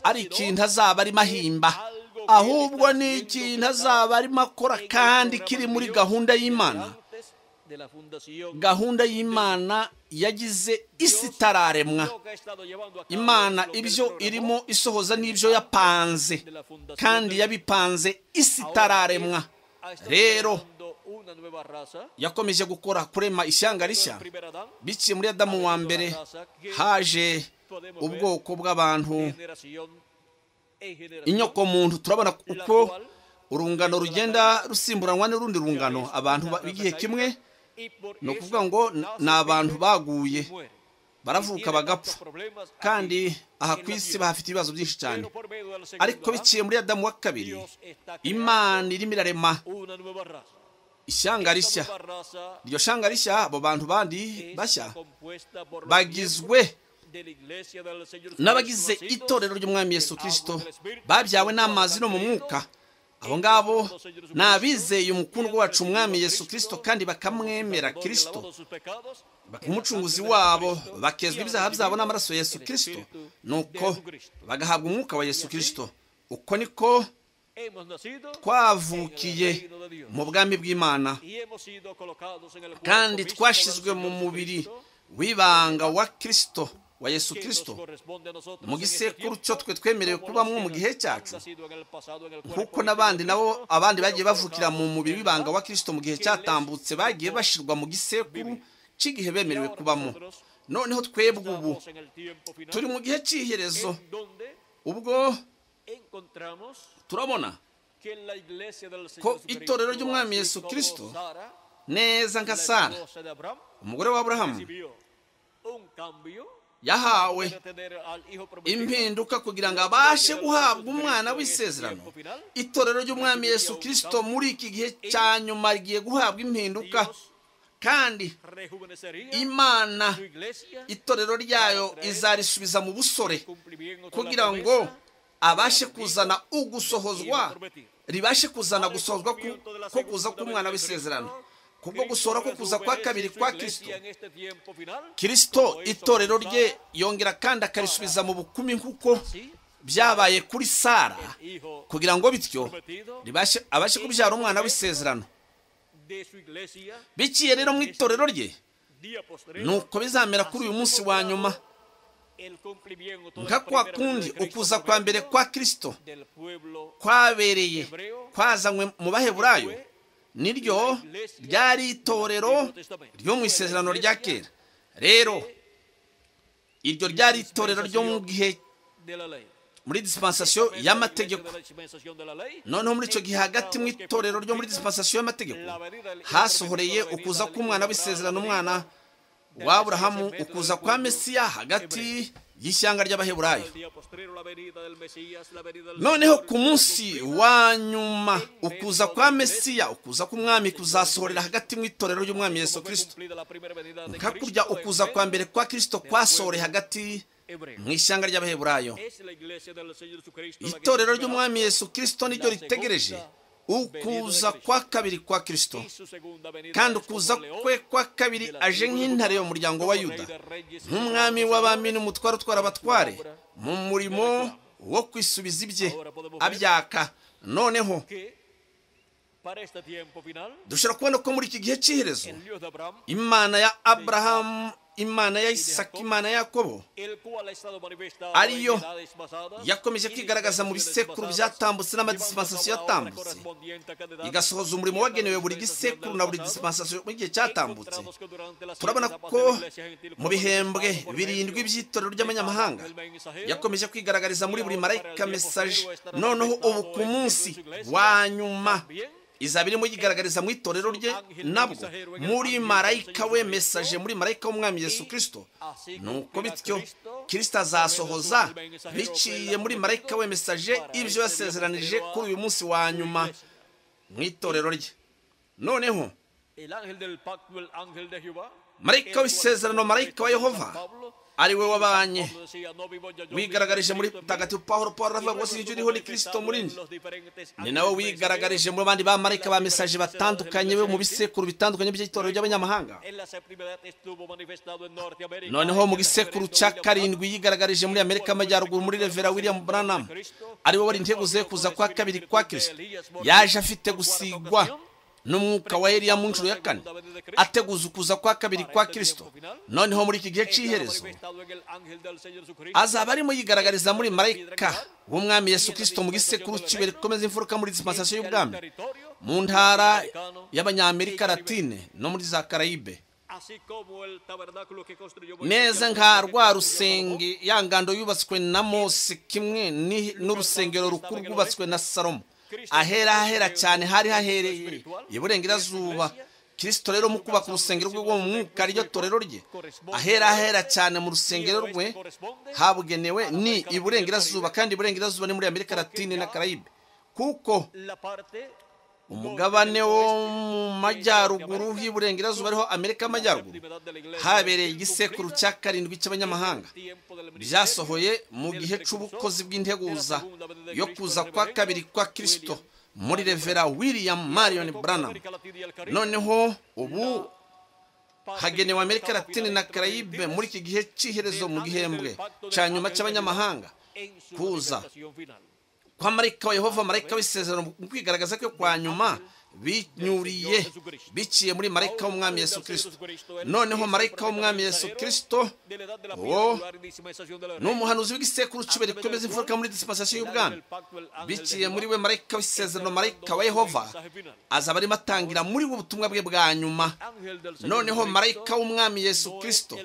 ari ikintu azaba arimo ahimba ahubwo ni ikintu azaba arimo akora kandi kiri muri gahunda y'imana gahunda y'imana yagize isi itararemwa imana ibyo irimo isohoza n'ibyo yapanze kandi yabipanze isi itararemwa rero yakomeje gukora kurema ishyanga rishya biciye muri adamu wa mbere haje ubwoko bw'abantu inyokomuntu turabona uko urungano rugenda rusimburanwa n'urundi rungano abantu b'igihe kimwe ni ukuvuga ngo ni abantu baguye baravuka bagapfa kandi aha ku isi bahafite ibibazo byinshi cyane ariko biciye muri adamu wa kabiri imana irimo irarema ishyanga rishya iryo shyanga rishya abo bantu bandi bashya bagizwe n'abagize itorero ry'umwami Yesu kirisito babyawe n'amazi no mu mwuka abo ngabo ni abizeye umukundwa wacu umwami Yesu kirisito kandi bakamwemera kirisito umucunguzi wabo bakezwa ibyaha byabo n'amaraso Yesu kirisito nuko bagahabwa umwuka wa Yesu kirisito uko niko twavukiye mu bwami bw'imana kandi twashyizwe mu mubiri w'ibanga wa kirisito wa Yesu kirisito mu gisekuru cyo twe twemerewe kubamo mu gihe cyacu kuko n'abandi nabo abandi bagiye bavukira mu mubiri w'ibanga wa kirisito mu gihe cyatambutse bagiye bashyirwa mu gisekuru cy'igihe bemerewe kubamo noneho twebwe ubu turi mu gihe cy'iherezo ubwo turabona ko itorero ry'umwami Yesu kirisito neza nka sara umugore wa aburahamu yahawe impinduka kugira ngo abashe guhabwa umwana w'isezerano itorero ry'umwami Yesu kirisito muri iki gihe cya nyuma rigiye guhabwa impinduka kandi imana itorero ryayo izarisubiza mu busore kugira ngo abashe kuzana ugusohozwa ribashe kuzana gusohozwa ko kuza k'umwana w'isezerano kubwo gusohora ko kuza kwa kabiri kwa kirisito kirisito itorero rye yongera kandi akarisubiza mu bukumi nk'uko byabaye kuri sara kugira ngo bityo ribashe- abashe kubyara umwana w'isezerano de su iglesia biciye rero mu itorero rye día postrero, nuko bizamera kuri uyu munsi wa nyuma el cumplimiento de nka la kwa primera kundi ley de Cristo ukuza kwa mbere kwa kirisito del pueblo kwabereye kwazanywe mu baheburayo niryo ryari itorero ryo mu isezerano rya kera rero iryo ryari itorero ryo mu gihe de la ley. muri dispensation y'amategeko La dispensación de la ley, noneho muri icyo gihe hagati mu itorero ryo muri dispensation y'amategeko hasohoreye ukuza k'umwana w'isezerano umwana wa aburahamu ukuza kwa mesiya hagati y'ishyanga ry'abaheburayo el día postrero, la venida del Mesías, la venida del noneho Señor, ku munsi wa nyuma ukuza kwa mesiya ukuza k'umwami kuzasohorera hagati mu itorero ry'umwami yesu fue kirisito cumplida la primera venida de hakurya Cristo, ukuza hebreo, kwa mbere kwa kirisito kwasohoreye hagati hebreo. mu ishyanga ry'abaheburayo Es la iglesia del Señor Jesucristo la que itorero espera ry'umwami yesu kirisito niryo ritegereje ukuza kwa kabiri kwa kirisito y su segunda venida kandi es como ukuza león kwe kwa kabiri aje nk'intare y'umuryango wa yuda nk'umwami w'abami n'umutware utwara abatware mu murimo wo kwisubiza ibye abyaka noneho que para este tiempo final dushobora kubona ko muri iki gihe cy'iherezo el Dios de Abraham, imana ya aburahamu imana ya isaka imana ya yakobo el cual ha estado manifestado Ariyo en edades pasadas, yakomeje y kwigaragaza mu dispensaciones bisekuru pasadas, byatambutse n'amadispensasiyo llevándonos a la obra yatambutse correspondiente a cada edad, igasohoza umurimo y en la wagenewe buri dispensación gisekuru del na buri pasado, dispensasiyo mu gihe cyatambutse encontramos que durante las turabona etapas ko de la iglesia gentil mu fue bihembwe manifestado por medio birindwi by'itorero ry'abanyamahanga del mensajero, yakomeje kwigaragariza muri buri marayika mesaje noneho ubu ku munsi wa nyuma izaba irimo yigaragariza mu itorero rye nabwo muri marayika we mesaje muri marayika w'umwami yesu kirisito nuko bityo kirisito azasohoza biciye muri marayika we mesaje ibyo yasezeranije kuri uyu munsi wa nyuma mu itorero rye noneho el ángel del pacto, el ángel de Jehová, marayika w'isezerano marayika wa yehova ari we wabanye wigaragarije muri mutagatifu paul paul aravuga ngo sinjye uriho ni kirisito muri njye ni nawe wigaragarije muri bandi bamarayika ba mesaje batandukanye bo mu bisekuru bitandukanye by'itorero ry'abanyamahanga noneho mu gisekuru cya karindwi yigaragarije muri amerika amajyaruguru muri revera william branham ari we wari integuze kuza kwa kabiri kwa kirisito yaje afite gusigwa n'umwuka wa eliya mu nshuro ya kane ateguza ukuza kwa kabiri kwa kirisito noneho muri iki gihe cy'iherezo azaba arimo yigaragariza muri marayika w'umwami yesu kirisito mu gisekuru cy'ibuye rikomeza imfuruka muri dispensasiyo y'ubwami mu ntara y'abanyamerika latine no muri za karayibe meza nka rwa rusenge ya ngando yubatswe na mose kimwe ni- n'urusengero rukuru rwubatswe na salomo ahera ahera cyane hari hahereye iburengerazuba kirisito rero mu kubaka urusengero rwe rwo mu mwuka ryo torero rye ahera ahera cyane mu rusengero rwe habugenewe ni iburengerazuba kandi iburengerazuba ni muri amerika latine na karayibe kuko umugabane wo mu majyaruguru y'iburengerazuba ariho amerika y'amajyaruguru habereye igisekuru cya karindwi cy'abanyamahanga byasohoye mu gihe cy'ubukozi bw'integuza yo kuza kwa kabiri kwa kirisito muri revera william marion branham noneho ubu hagenewe amerika latine na karayibe muri iki gihe cy'iherezo mu gihembwe cya nyuma cy'abanyamahanga kuza kwa marayika wa yehova marayika w'isezerano mu kwigaragaza ko kwa nyuma binyuriye biciye muri marayika w'umwami yesu kirisito noneho marayika w'umwami yesu kirisito uwo ni umuhanuzi w'igisekuru cy'ubuye rikomeza imfuruka muri dispensasiyo y'ubwami biciye muri we marayika w'isezerano marayika wa yehova azaba arimo atangira muri we ubutumwa bwe bwa nyuma noneho marayika w'umwami yesu kirisito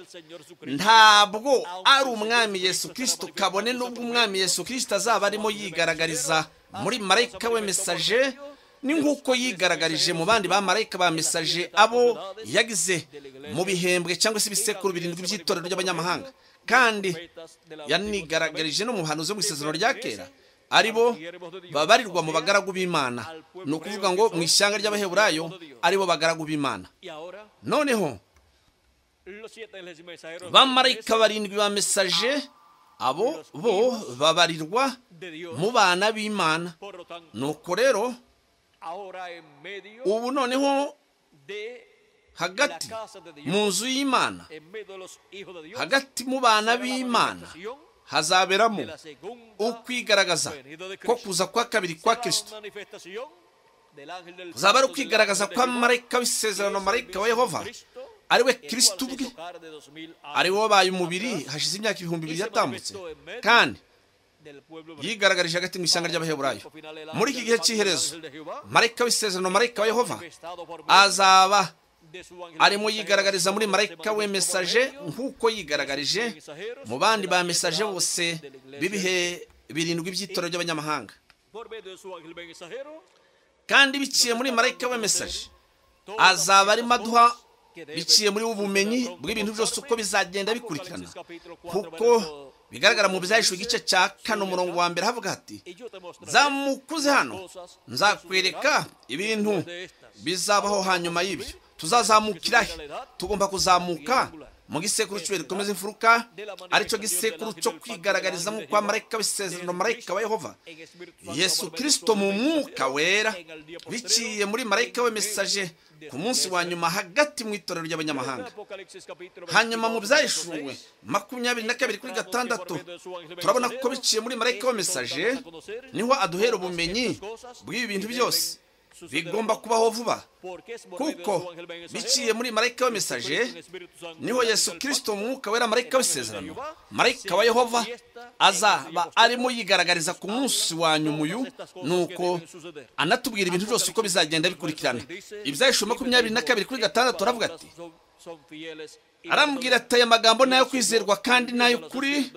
ntabwo ari umwami yesu kirisito kabone n'ubwo umwami yesu kirisito azaba arimo yigaragariza muri marayika we mesaje ni nk'uko yigaragarije mu bandi ba marayika ba mesaje abo yagize mu bihembwe cyangwa se ibisekuru birindwi by'itorero ry'abanyamahanga kandi yanigaragarije no mu buhanuzi bwo mu isezerano rya kera ari bo babarirwa mu bagaragu b'imana ni ukuvuga ngo mu ishyanga ry'abaheburayo ari bo bagaragu b'imana noneho bamarayika barindwi ba mesaje abo bo babarirwa mu bana b'imana nuko rero ubu noneho hagati mu nzu y'imana hagati mu bana b'imana hazaberamo de la segunda ukwigaragaza venida de ko Kristo. kuza kwa kabiri kwa Será kirisito una manifestación del ángel del kuzaba pacto del ari ángel ukwigaragaza de kwa Jehová, marayika que es w'isezerano el marayika mismo wa yehova Cristo, ari we el cual kirisito se ubwe hizo carne 2000 años ari we wabaye umubiri atrás hashize imyaka ibihumbi bibiri Ise yatambutse manifesto kandi del pueblo hebreo. yigaragarije hagati mu ishyanga ry'abaheburayo muri iki gihe cy'iherezo marayika w'isezerano marayika wa yehova azaba De su ángel arimo mensajero, yigaragariza muri se marayika manifestó we por mesaje medio nk'uko yigaragarije mu bandi ba mesaje bose b'ibihe birindwi by'itorero ry'abanyamahanga Por medio de su ángel mensajero, kandi biciye muri marayika we mesaje azaba arimo aduha biciye muri ubu bumenyi bw'ibintu byose uko bizagenda bikurikirana kuko bigaragara mu byahishwe igice cya kane umurongo wa mbere havuga hati zamukuze hano nzakwereka ibintu bizabaho hanyuma y'ibyo tuzazamukira he tugomba kuzamuka mu gisekuru cy'ubuye rikomeza imfuruka aricyo gisekuru cyo kwigaragarizamo kwa marayika w'isezerano marayika wa yehova yesu kirisito mu mwuka wera biciye muri marayika we mesaje ku munsi wa nyuma hagati mu itorero ry'abanyamahanga hanyuma mu byahishuwe makumyabiri na kabiri kuri gatandatu turabona ko biciye muri marayika wa mesaje niho aduhera ubumenyi bw'ibi bintu byose bigomba kubaho vuba kuko biciye muri marayika wa mesaje niho yesu kirisito mu mwuka wera marayika w'isezerano marayika wa yehova azaba arimo yigaragariza ku munsi wa nyuma uyu nuko anatubwira ibintu byose uko bizagenda bikurikirana ibyahishuwe makumyabiri na kabiri kuri gatandatu aravuga ati arambwira ati aya magambo ni ayo kwizerwa kandi ni ay'ukuri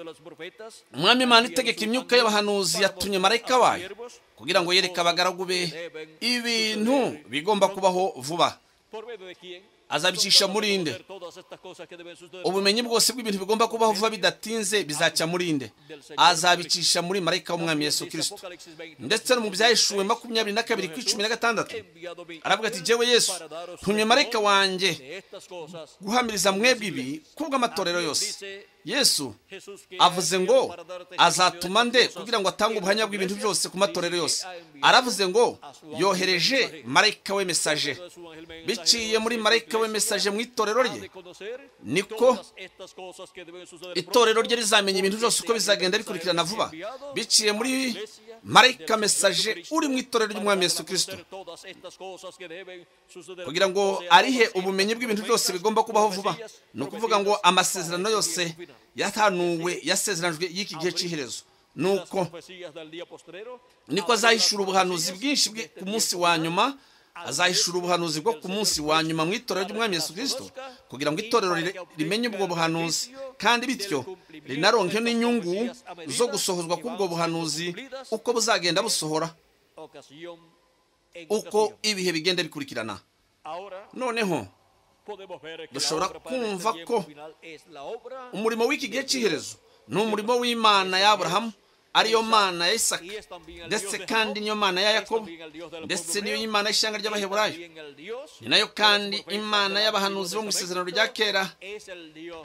umwami imana itegeka imyuka y'abahanuzi yatumye marayika wayo kugira ngo yereke abagaragu be ibintu bigomba kubaho vuba azabicisha muri nde ubumenyi bwose bw'ibintu bigomba kubaho vuba bidatinze bizacya muri nde azabicisha muri marayika w'umwami yesu kirisito ndetse no mu byahishuwe makumyabiri na kabiri ku icumi na gatandatu aravuga ati jyewe yesu ntumye marayika wanjye guhamiriza mwebwe ibi kubw'amatorero yose yesu avuze ngo azatuma nde kugira ngo atange ubuhamya bw'ibintu byose ku matorero yose aravuze ngo yohereje marayika we mesaje biciye muri marayika we mesaje mu itorero rye niko itorero rye rizamenya ibintu byose uko bizagenda bikurikirana vuba biciye muri marayika mesaje uri mu itorero ry'umwami yesu kirisito kugira ngo arihe ubumenyi bw'ibintu byose bigomba kubaho vuba ni ukuvuga ngo amasezerano yose yatanuwe yasezeranijwe y'iki gihe cy'iherezo ni uko niko azahishura ubuhanuzi bwinshi bwe ku munsi wa nyuma azahishura ubuhanuzi bwo ku munsi wa nyuma mu itorero ry'umwami Yesu kirisito kugira ngo itorero ri- rimenye ubwo buhanuzi kandi bityo rinaronke n'inyungu zo gusohozwa k'ubwo buhanuzi uko buzagenda busohora uko uko ibihe bigenda bikurikirana noneho dushobora kumva ko umurimo w'iki gihe cy'iherezo ni umurimo w'imana ya aburahamu ariyo mana ya isaka ndetse kandi niyo mana ya yakobo ndetse niyo imana y'ishyanga ry'abaheburayo ni nayo kandi imana y'abahanuzi bo mu isezerano rya kera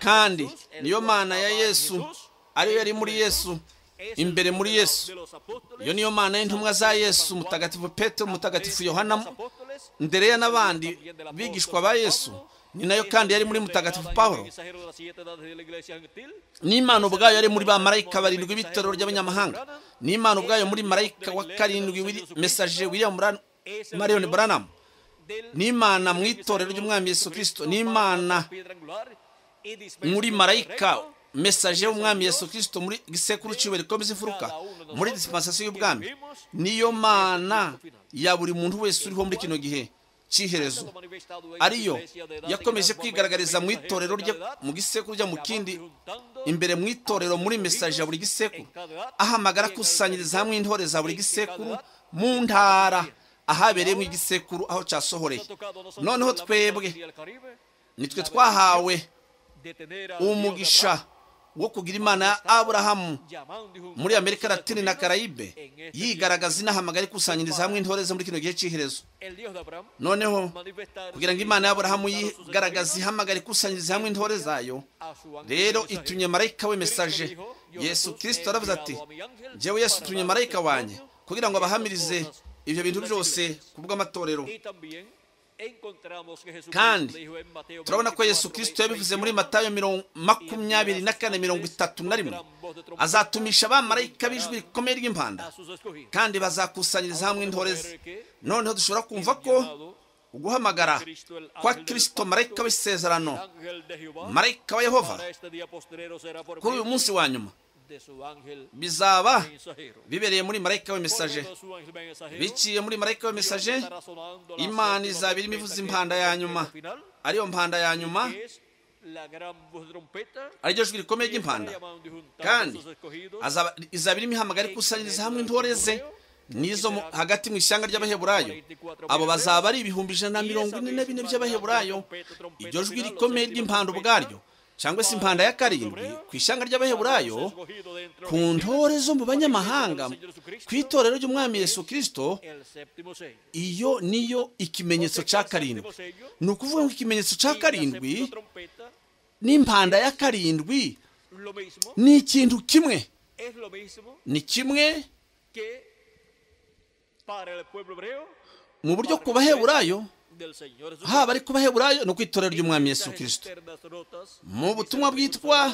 kandi niyo mana ya yesu ariyo yari muri yesu imbere muri yesu iyo niyo mana y'intumwa za yesu mutagatifu petero mutagatifu yohana ndereya n'abandi bigishwa ba yesu ni nayo kandi yari muri mutagatifu pawulo n'imana ubwayo yari muri ba marayika barindwi b'itorero ry'abanyamahanga n'imana ubwayo muri marayika wa karindwi wiri- mesaje william Bran- marion branham n'imana mu itorero ry'umwami yesu kirisito n'imana muri marayika mesaje w'umwami yesu kirisito muri gisekuru cy'iwe rikomeza imfuruka muri disipansasiyo y'ubwami niyo mana ya buri muntu wese uriho muri kino gihe cy'iherezo ariyo yakomeje kwigaragariza mu itorero rye mu gisekuru rya mu kindi imbere mu itorero muri mesaje ya buri gisekuru ahamagara akusanyiriza hamwe intore za buri gisekuru mu ntara ahabereyemo igisekuru aho cyasohoreye noneho twebwe nitwe twahawe umugisha wo kugira imana ya aburahamu muri amerika latine na karayibe yigaragaza inahamagara ikusanyiriza hamwe intore ze muri kino gihe cy'iherezo noneho kugira ngo imana y'aburahamu yigaragaze ihamagara ikusanyiriza hamwe intore zayo rero itumye marayika we mesaje yesu kirisito aravuze ati jyewe yesu utumye marayika wanjye kugira ngo abahamirize ibyo bintu byose ku bw'amatorero kandi turabona ko yesu kirisito yabivuze muri matayo makumyabiri na kane mirongo itatu na rimwe azatumisha abamarayika b'ijwi rikomeye ry'impanda kandi bazakusanyiriza hamwe intore ze noneho dushobora kumva ko uguhamagara kwa kirisito marayika w'isezerano marayika wa yehova kuri uyu munsi wa nyuma bizaba bibereye muri marayika w'imisaje biciye muri marayika w'imisaje imana izaba irimo ivuza impanda ya nyuma ariyo mpanda ya nyuma ariryo jwi rikomeye ry'impanda kandi izaba irimo ihamagara ikusanyiriza hamwe intore ze nizo hagati mu ishyanga ry'abaheburayo abo bazaba ari ibihumbi ijana na mirongo ine na bine by'abaheburayo iryo jwi rikomeye ry'impanda ubwaryo cyangwa se impanda ya karindwi ku ishyanga ry'abaheburayo ku ntore zo mu banyamahanga ku itorero ry'umwami Yesu kirisito iyo niyo ikimenyetso cya karindwi ni ukuvuga ngo ikimenyetso cya karindwi n'impanda ya karindwi ni ikintu kimwe ni kimwe mu buryo ku baheburayo haba ari kubaheburayo ni itorero ry'umwami Yesu kirisito mu butumwa bwitwa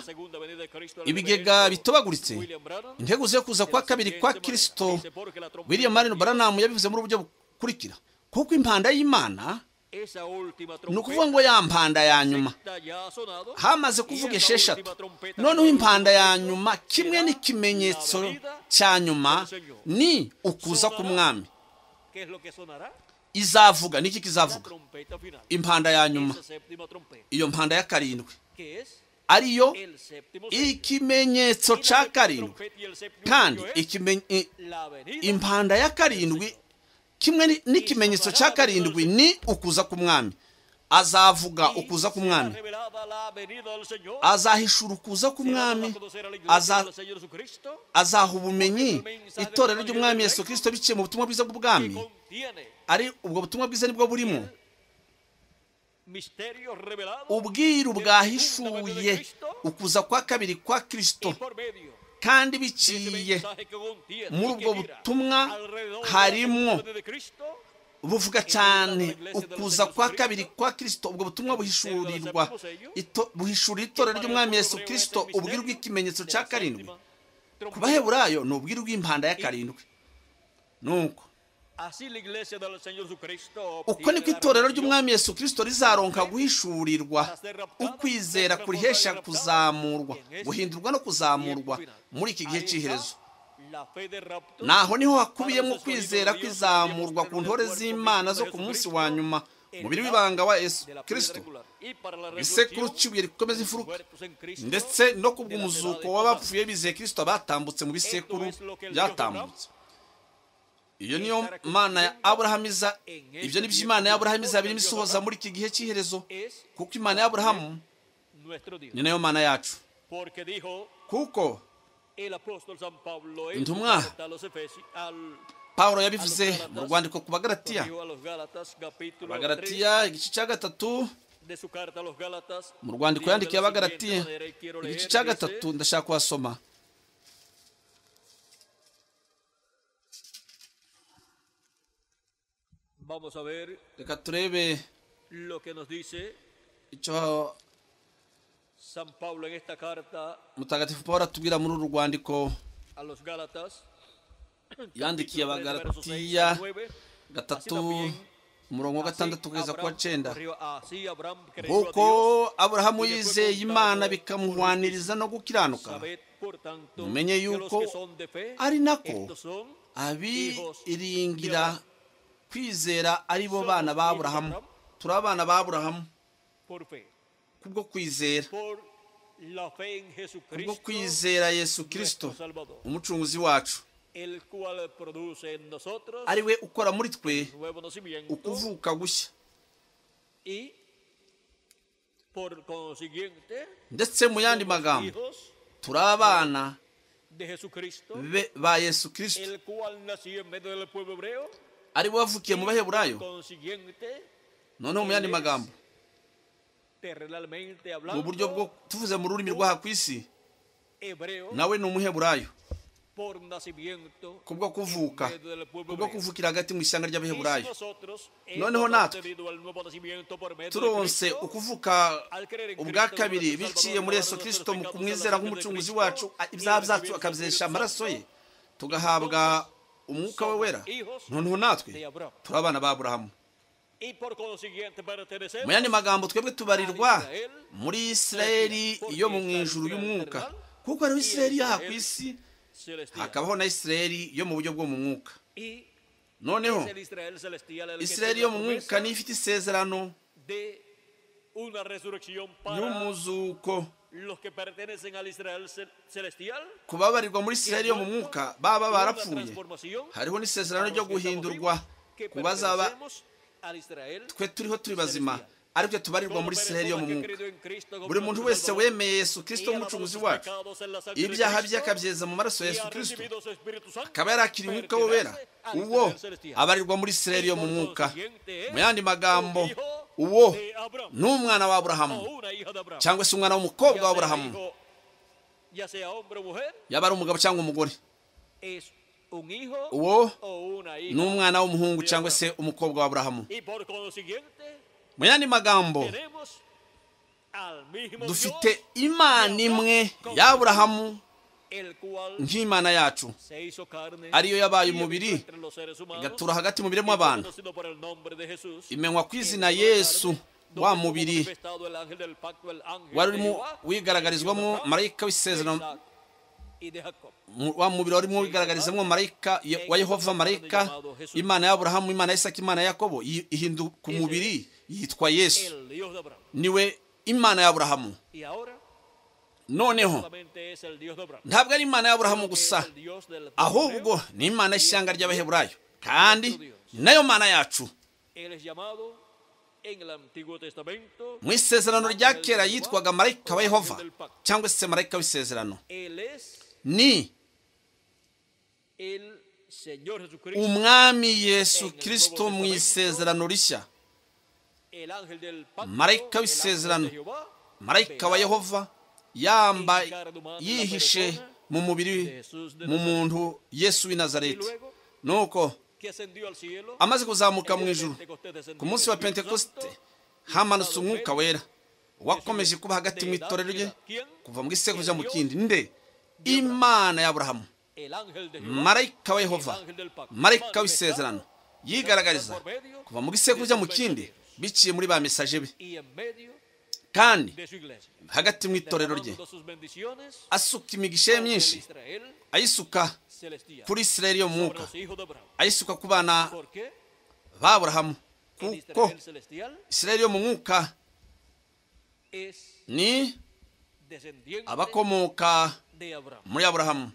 ibigega bitobaguritse intego zo kuza kwa kabiri kwa kirisito william marino baranamu yabivuze muri uburyo bukurikira kuko impanda y'imana ni ukuvuga ngo ya mpanda ya nyuma hamaze kuvuga esheshatu noneho impanda ya nyuma kimwe n'ikimenyetso cya nyuma ni ukuza k'umwami izavuga niki kizavuga impanda ya nyuma iyo mpanda ya karindwi ariyo ikimenyetso cya karindwi kandi impanda ya karindwi kimwe n'ikimenyetso cya karindwi ni ukuza k'umwami azavuga ukuza k'umwami azahishura ukuza k'umwami azaha ubumenyi itorero ry'umwami Yesu kirisito biciye mu butumwa bwiza bw'ubwami ari ubwo butumwa bwiza nibwo burimo ubwiru bwahishuye ukuza kwa kabiri kwa kirisito kandi biciye muri ubwo butumwa harimo buvuga cyane ukuza kwa kabiri kwa kirisito ubwo butumwa buhishurirwa buhishurira itorero ry'umwami Yesu kirisito ubwiru bw'ikimenyetso cya karindwi ku baheburayo ni ubwiru bw'impanda ya karindwi nuko uko niko itorero ry'umwami Yesu kirisito rizaronka guhishurirwa ukwizera kurihesha kuzamurwa guhindurwa no kuzamurwa muri iki gihe cy'iherezo naho niho hakubiyemo kwizera kwizamurwa ku ntore z'imana zo ku munsi wa nyuma umubiri w'ibanga wa Yesu kirisito isekuru cy'ibuye rikomeza imfuruka ndetse no ku bw'umuzuko w'abapfuye bizeye kirisito batambutse mu bisekuru byatambutse iyo niyo mana ya aburahamu iza ibyo ni byo imana ya aburahamu izaba irimo isohoza muri iki gihe cy'iherezo kuko imana ya aburahamu ni nayo mana yacu kuko intumwa paul yabivuze mu rwandiko ku bagaratiya abagaratiya igice cya gatatu mu rwandiko yandikiye abagaratiya igice cya gatatu ndashaka kuhasoma reka turebe icyo mutagatifu paul atubwira muri uru rwandiko yandikiye abagaratiya gatatu umurongo wa gatandatu kugeza ku wa cyenda kuko aburahamu yizeye imana bikamuhwaniriza no gukiranuka mumenye yuko ari nako abiringira kwizera ari bo bana ba aburahamu turi abana ba aburahamu kubwo kwizera kubwo kwizera yesu kirisito umucunguzi wacu ari we ukora muri twe ukuvuka gushya ndetse mu yandi magambo turi abana ba yesu kirisito ari we wavukiye mu baheburayo noneho mu yandi magambo mu buryo bwo tuvuze mu rurimi rw'aha ku isi nawe ni umuheburayo kubwo kuvuka kubwo kuvukira hagati mu ishyanga ry'abaheburayo noneho natwe turonse ukuvuka ubwa kabiri biciye muri yesu kirisito mu kumwizera nk'umucunguzi wacu ibyaha byacu akabyesha amaraso ye tugahabwa umwuka we wera noneho natwe turi abana ba burahamu mu yandi magambo twebwe tubarirwa muri isirayeli yo mu ijuru y'umwuka kuko hariho isirayeli yaha ku isi hakabaho na isirayeli yo mu buryo bwo mu mwuka noneho isirayeli yo mu mwuka niyo ifite isezerano y'umuzuko ku babarirwa muri isirayeli yo mu mwuka baba barapfuye hariho n'isezerano ryo guhindurwa ku bazaba twe turiho turi bazima aribyo tubarirwa muri isirayeli yo mu mwuka buri muntu wese wemeye yesu kirisito nk'umucunguzi wacu ibyaha bye akabyeza mu maraso yesu kirisito akaba yarakira umwuka we wera uwo abarirwa muri isirayeli yo mu mwuka mu yandi magambo uwo ni umwana wa aburahamu cyangwa se umwana w'umukobwa wa aburahamu yaba ari umugabo cyangwa umugore uwo ni umwana w'umuhungu cyangwa se umukobwa wa aburahamu mu yandi magambo dufite imana imwe ya aburahamu nk'imana yacu ariyo yabaye umubiri igatura hagati mu biremwa abantu imenywa ku izina yesu wa mubiri wari urimo wigaragarizwamo marayika w'isezerano wa mubiri warimo wigaragarizamo marayika wa yehova marayika imana ya aburahamu imana ya isaki imana ya yakobo ihinduka umubiri yitwa yesu niwe imana ya aburahamu noneho ntabwo ari imana ya aburahamu gusa ahubwo ni imana y'ishyanga ry'abaheburayo kandi ni nayo mana yacu mu isezerano rya kera yitwaga marayika wa yehova cyangwa se marayika w'isezerano ni umwami yesu kirisito mu isezerano rishya marayika w'isezerano marayika wa yehova yamba yihishe mu mubiri mu muntu yesu w'i nazareti nuko amaze kuzamuka mu ijuru ku munsi wa pentekosite hamanutse umwuka wera wakomeje kuba hagati mu itorero rye kuva mu isekuru ujya mu kindi nde imana ya aburahamu marayika wa yehova marayika w'isezerano yigaragariza kuva mu isekuru ujya mu kindi biciye muri ba mesaje be kandi hagati mu itorero rye asuka imigisha ye myinshi ayisuka kuri isirayeli yo mu mwuka ayisuka ku bana ba burahamu kuko isirayeli yo mu mwuka ni abakomoka muri aburahamu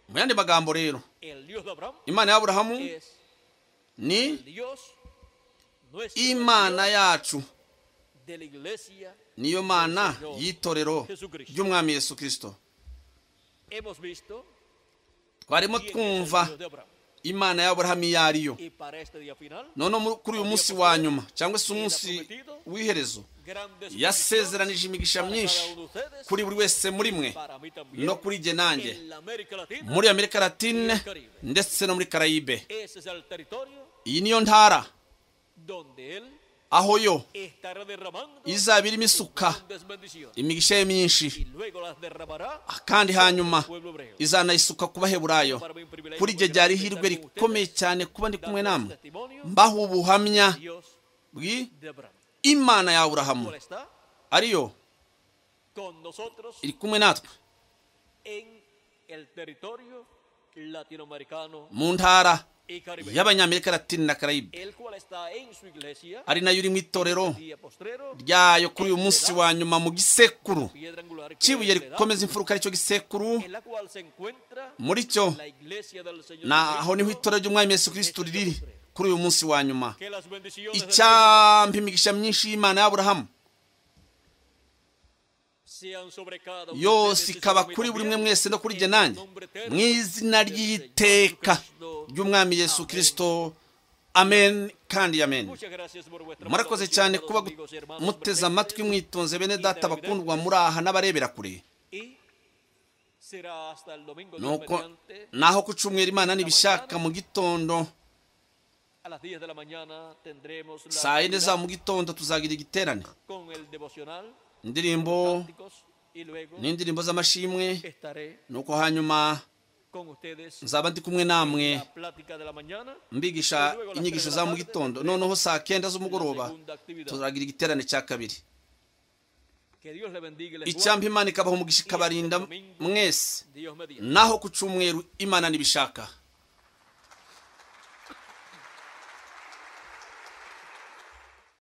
mu yandi magambo rero imana ya aburahamu ni imana yacu niyo mana y'itorero ry'umwami yesu kirisito twarimo twumva imana y'aburahamu iyo ariyo noneho kuri uyu munsi wa nyuma cyangwa se umunsi w'iherezo yasezeranije imigisha myinshi kuri buri wese muri mwe no kuri jye nanjye muri amerika latine ndetse no muri karayibe iyi niyo ntara aho yo izaba irimo isuka imigisha ye myinshi kandi hanyuma izanayisuka ku baheburayo kuri iryo ryari ihirwe rikomeye cyane kuba ndi kumwe namwe mbaho ubuhamya bw'imana ya aburahamu ariyo iri kumwe natwe mu ntara y'abanyamerika latine na karayibe ari nayo iri mu itorero ryayo kuri uyu munsi wa nyuma mu gisekuru kibuye rikomeza imfuruka aricyo gisekuru muri cyo naho niho itorero ry'umwami Yesu kirisito riri kuri uyu munsi wa nyuma icyampa imigisha myinshi y'imana y'aburahamu yose ikaba kuri buri umwe mwese no kuri nanjye mu izina ry'iteka ry'umwami yesu kirisito amen kandi amen murakoze cyane kuba muteze amatwi mwitonze bene data bakundwa muri aha n'abarebera kure nuko naho ku cyumweru imana ntibishaka mu gitondo saa yine za mu gitondo tuzagira igiterane indirimbo n'indirimbo z'amashimwe nuko hanyuma nzaba ndi kumwe namwe mbigisha inyigisho za mu gitondo noneho saa kenda z'umugoroba tuzagira igiterane cya kabiri icyampa imana ikabaha umugisha ikabarinda mwese naho ku cyumweru imana ntibishaka